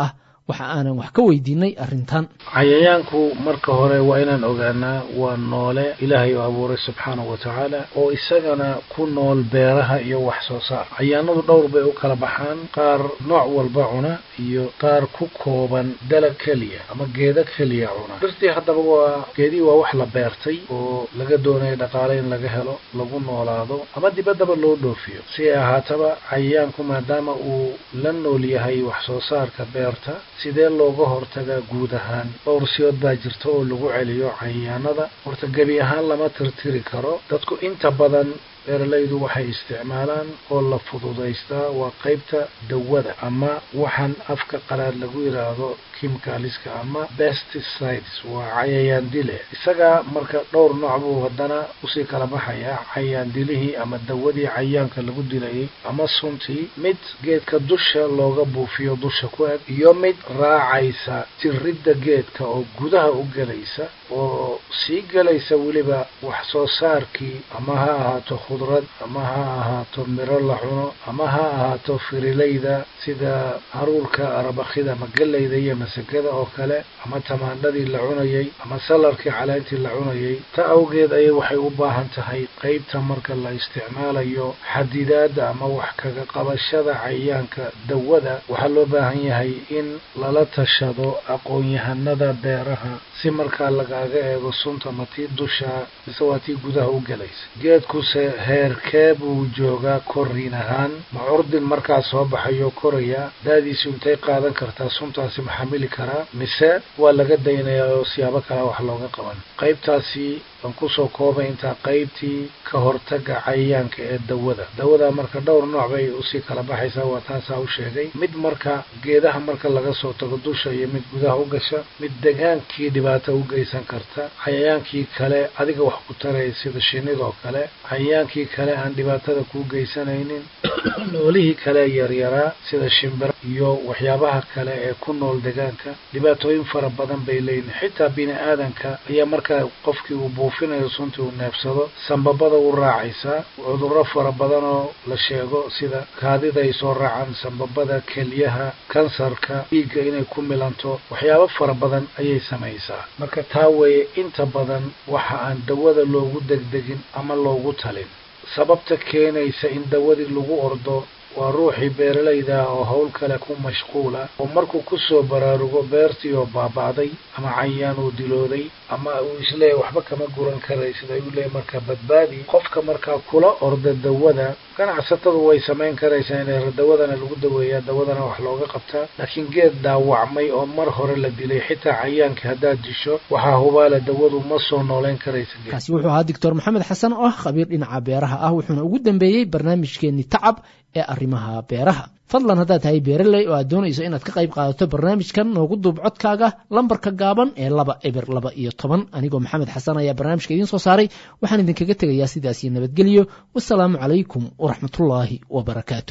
waxa aanan wax ka weydiinay arrintan cayayaanku marka hore waa inaan ogaanaa waa noole ilaahay oo abuuray subxaanahu wa tacaala oo isagana ku nool beeraha iyo wax soo saar cayaanadu dhowr bay u kala baxaan qaar nooc walba cuna iyo qaar ku kooban dalag keliya ama geedo keliya cuna dhirtii haddaba waa geedihii waa wax la beertay oo laga doonayo dhaqaale in laga helo lagu noolaado ama dibaddaba loo dhoofiyo si ay ahaataba cayayaanku maadaama uu la nool yahay wax soo saarka beerta sidee looga hortagaa guud ahaan dhowr siyood baa jirta oo lagu celiyo cayayaanada horta gebi ahaan lama tirtiri karo dadku inta badan beeralaydu waxay isticmaalaan oo la fududaystaa waa qaybta dawada ama waxaan afka qalaad lagu yidhaahdo kimikaliska ama pesticides waa cayayaan dile isagaa marka dhowr nooc buu haddana usii kala baxayaa cayayaan dilihii ama dawadii cayayaanka lagu dilayay ama suntii mid geedka dusha looga buufiyo dusha ku eg iyo mid raacaysa tiridda geedka oo gudaha u gelaysa oo sii gelaysa weliba wax soo saarkii ama ha ahaato khudrad ama ha ahaato miro la cuno ama ha ahaato firilayda sida haruurka arabakhida ama gelayda iyo masagada oo kale ama tamaandhadii la cunayay ama salarkii caleentii la cunayay ta awgeed ayay waxay u baahan tahay qaybta marka la isticmaalayo xadidaadda ama wax kaga qabashada cayayaanka dawada waxaa loo baahan yahay in lala tashado aqoon-yahanada beeraha si markaa lagaaga eego sunta ma tii dusha mise waa tii gudaha u gelaysa geedkuse heerkee buu joogaa korriin ahaan ma curdin markaa soo baxayo koraya daadiisu intay qaadan kartaa suntaasi ma xamili karaa mise waa laga daynayaa oo siyaabo kale wax looga qaban qaybtaasi aan kusoo koobay intaa qaybtii ka hortaga cayayaanka ee dawada dawada marka dhowr nooc bay usii kala baxaysaa waa taasaa u sheegay mid marka geedaha marka laga soo tago dusha iyo mid gudaha u gasha mid degaankii dhibaato u geysan karta cayayaankii kale adiga wax ku taraya sida shinidoo kale cayayaankii kale aan dhibaatada kuu geysanaynin noolihii kale yaryaraa sida shimbira iyo waxyaabaha kale ee ku nool degaanka dhibaatooyin fara badan bay leeyihin xitaa bini aadanka ayaa markaa qofkii uu buufinayo suntii uu neebsado sambabada u raacaysaa cudurro fara badan oo la sheego sida kaadida ay soo raacaan sambabada kelyaha kansarka dhiigga inay ku milanto waxyaabo fara badan ayay samaysaa marka taa weeye inta badan waxa aan dawada loogu degdegin ama loogu talin sababta keenaysa in dawadii lagu ordo waa ruuxii beeralayda ah oo howl kale ku mashquula oo markuu ku soo baraarugo beertii oo baaba'day ama cayaan uu dilooday ama uu isleeyahy waxba kama guran karaysid ayuu leeyahy markaa badbaadi qofka markaa kula orda dawada ganacsatadu way samayn karaysaa in dawadana lagu daweeyaa dawadana wax looga qabtaa laakiin geed dhaawacmay oo mar hore la dilay xitaa cayaanka haddaad disho waxaa hubaala dawadu ma soo nooleyn karaysa kaasi wuxuu ahaa doctor maxamed xasan oo ah khabiir dhinaca beeraha ah wuxuuna ugu dambeeyey barnaamijkeenii tacab ee arrimaha beeraha fadlan haddaad tahay beeraley oo aad doonayso inaad ka qayb qaadato barnaamijkan noogu duub codkaaga lambarka gaaban ee laba eber laba iyo toban anigoo maxamed xasan ayaa barnaamijka idiin soo saaray waxaan idinkaga tegayaa sidaas iyo nabadgelyo wasalaamu calaykum waraxmatullaahi wabarakaatu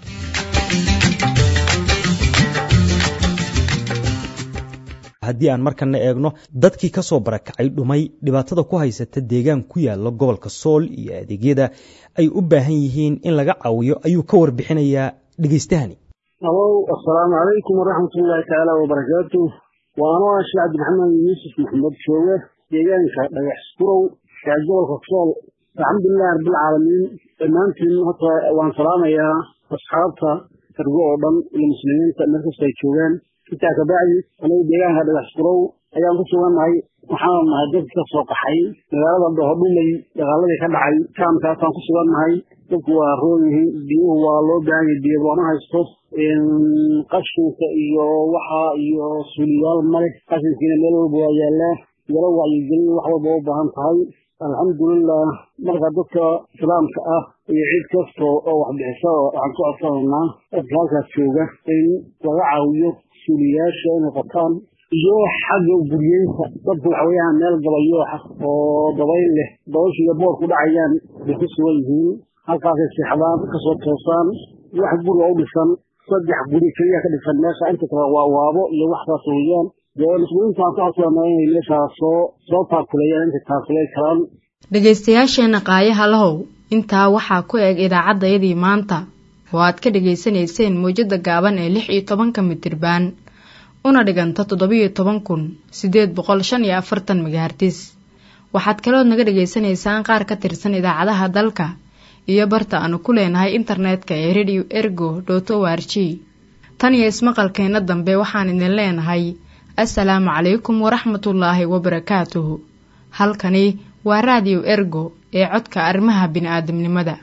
haddii aan markana eegno dadkii ka soo barakacay dhumay dhibaatada ku haysata deegaan ku yaala gobolka sool iyo adeegyada ay u baahan yihiin in laga caawiyo ayuu ka warbixinayaa dhegeystahani alow assalaamu calaykum waraxmatullaahi tacaala wabarakaatu waa anoo ah sheekh cabdiraxmaan yuusuf maxamed jooge deegaanka dhagax surow ee gobolka sool alxamdulilahi rabbilcaalamiin dhammaantiin horta waan salaamayaa asxaabta ergo oo dhan iyo muslimiinta meel kasta ay joogaan intaa kabacdi anagu deegaanka dhagax surow ayaan ku sugannahay waxaana nahay dadki ka soo qaxay magaalada dhohodhumay dagaaladii ka dhacay kaamkaasaan ku sugannahay dadku waa roon yihiin biyuhu waa loo baahan yahay biyo looma haysto qashinka iyo waxa iyo suuliyaal male qashinkiina meel walba waa yaallaa yaro wacyigelin wax walba u baahan tahay alxamdulilah marka dadka islaamka ah iyo cid kasta oo waxbixisa waxaan ku codsanaynaa dadka halkaas jooga in laga caawiyo suuliyaasha inay qabtaan iyo xagga guryeynta dadku waxa weeyaan meel gabayooxa oo dabayl leh dabayshu iyo boor ku dhacayaan bay ku sugan yihiin halkaasay seexdaan kasoo toosaan wax guriga u dhisan saddex guri keliya ka dhisan meesha inta kale waa waabo iyo waxsaas weeyaan dee mas-uuliintaan ka codsanaa inay meeshaas soo soo taakuleeyaan intay taakuley karaan dhegaystayaasheenna qaayaha lahow intaa waxaa ku eg idaacaddayadii maanta oo aad ka dhegaysanayseen mawjadda gaaban ee lix iyo tobanka mitirbaan una dhiganta toddobiyo toban kun siddeed boqol shan iyo afartan megahartis waxaad kalood naga dhagaysanaysaan qaar ka tirsan idaacadaha dalka iyo barta aanu ku leenahay internetka ee radio ergo dot o r g tan iyo ismaqalkeenna dambe waxaan idin leenahay assalaamu calaykum waraxmatullaahi wabarakaatuhu halkani waa raadiyo ergo ee codka arrimaha bini'aadamnimada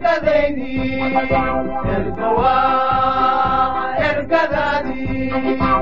ergadaydi ergawa ergadaadii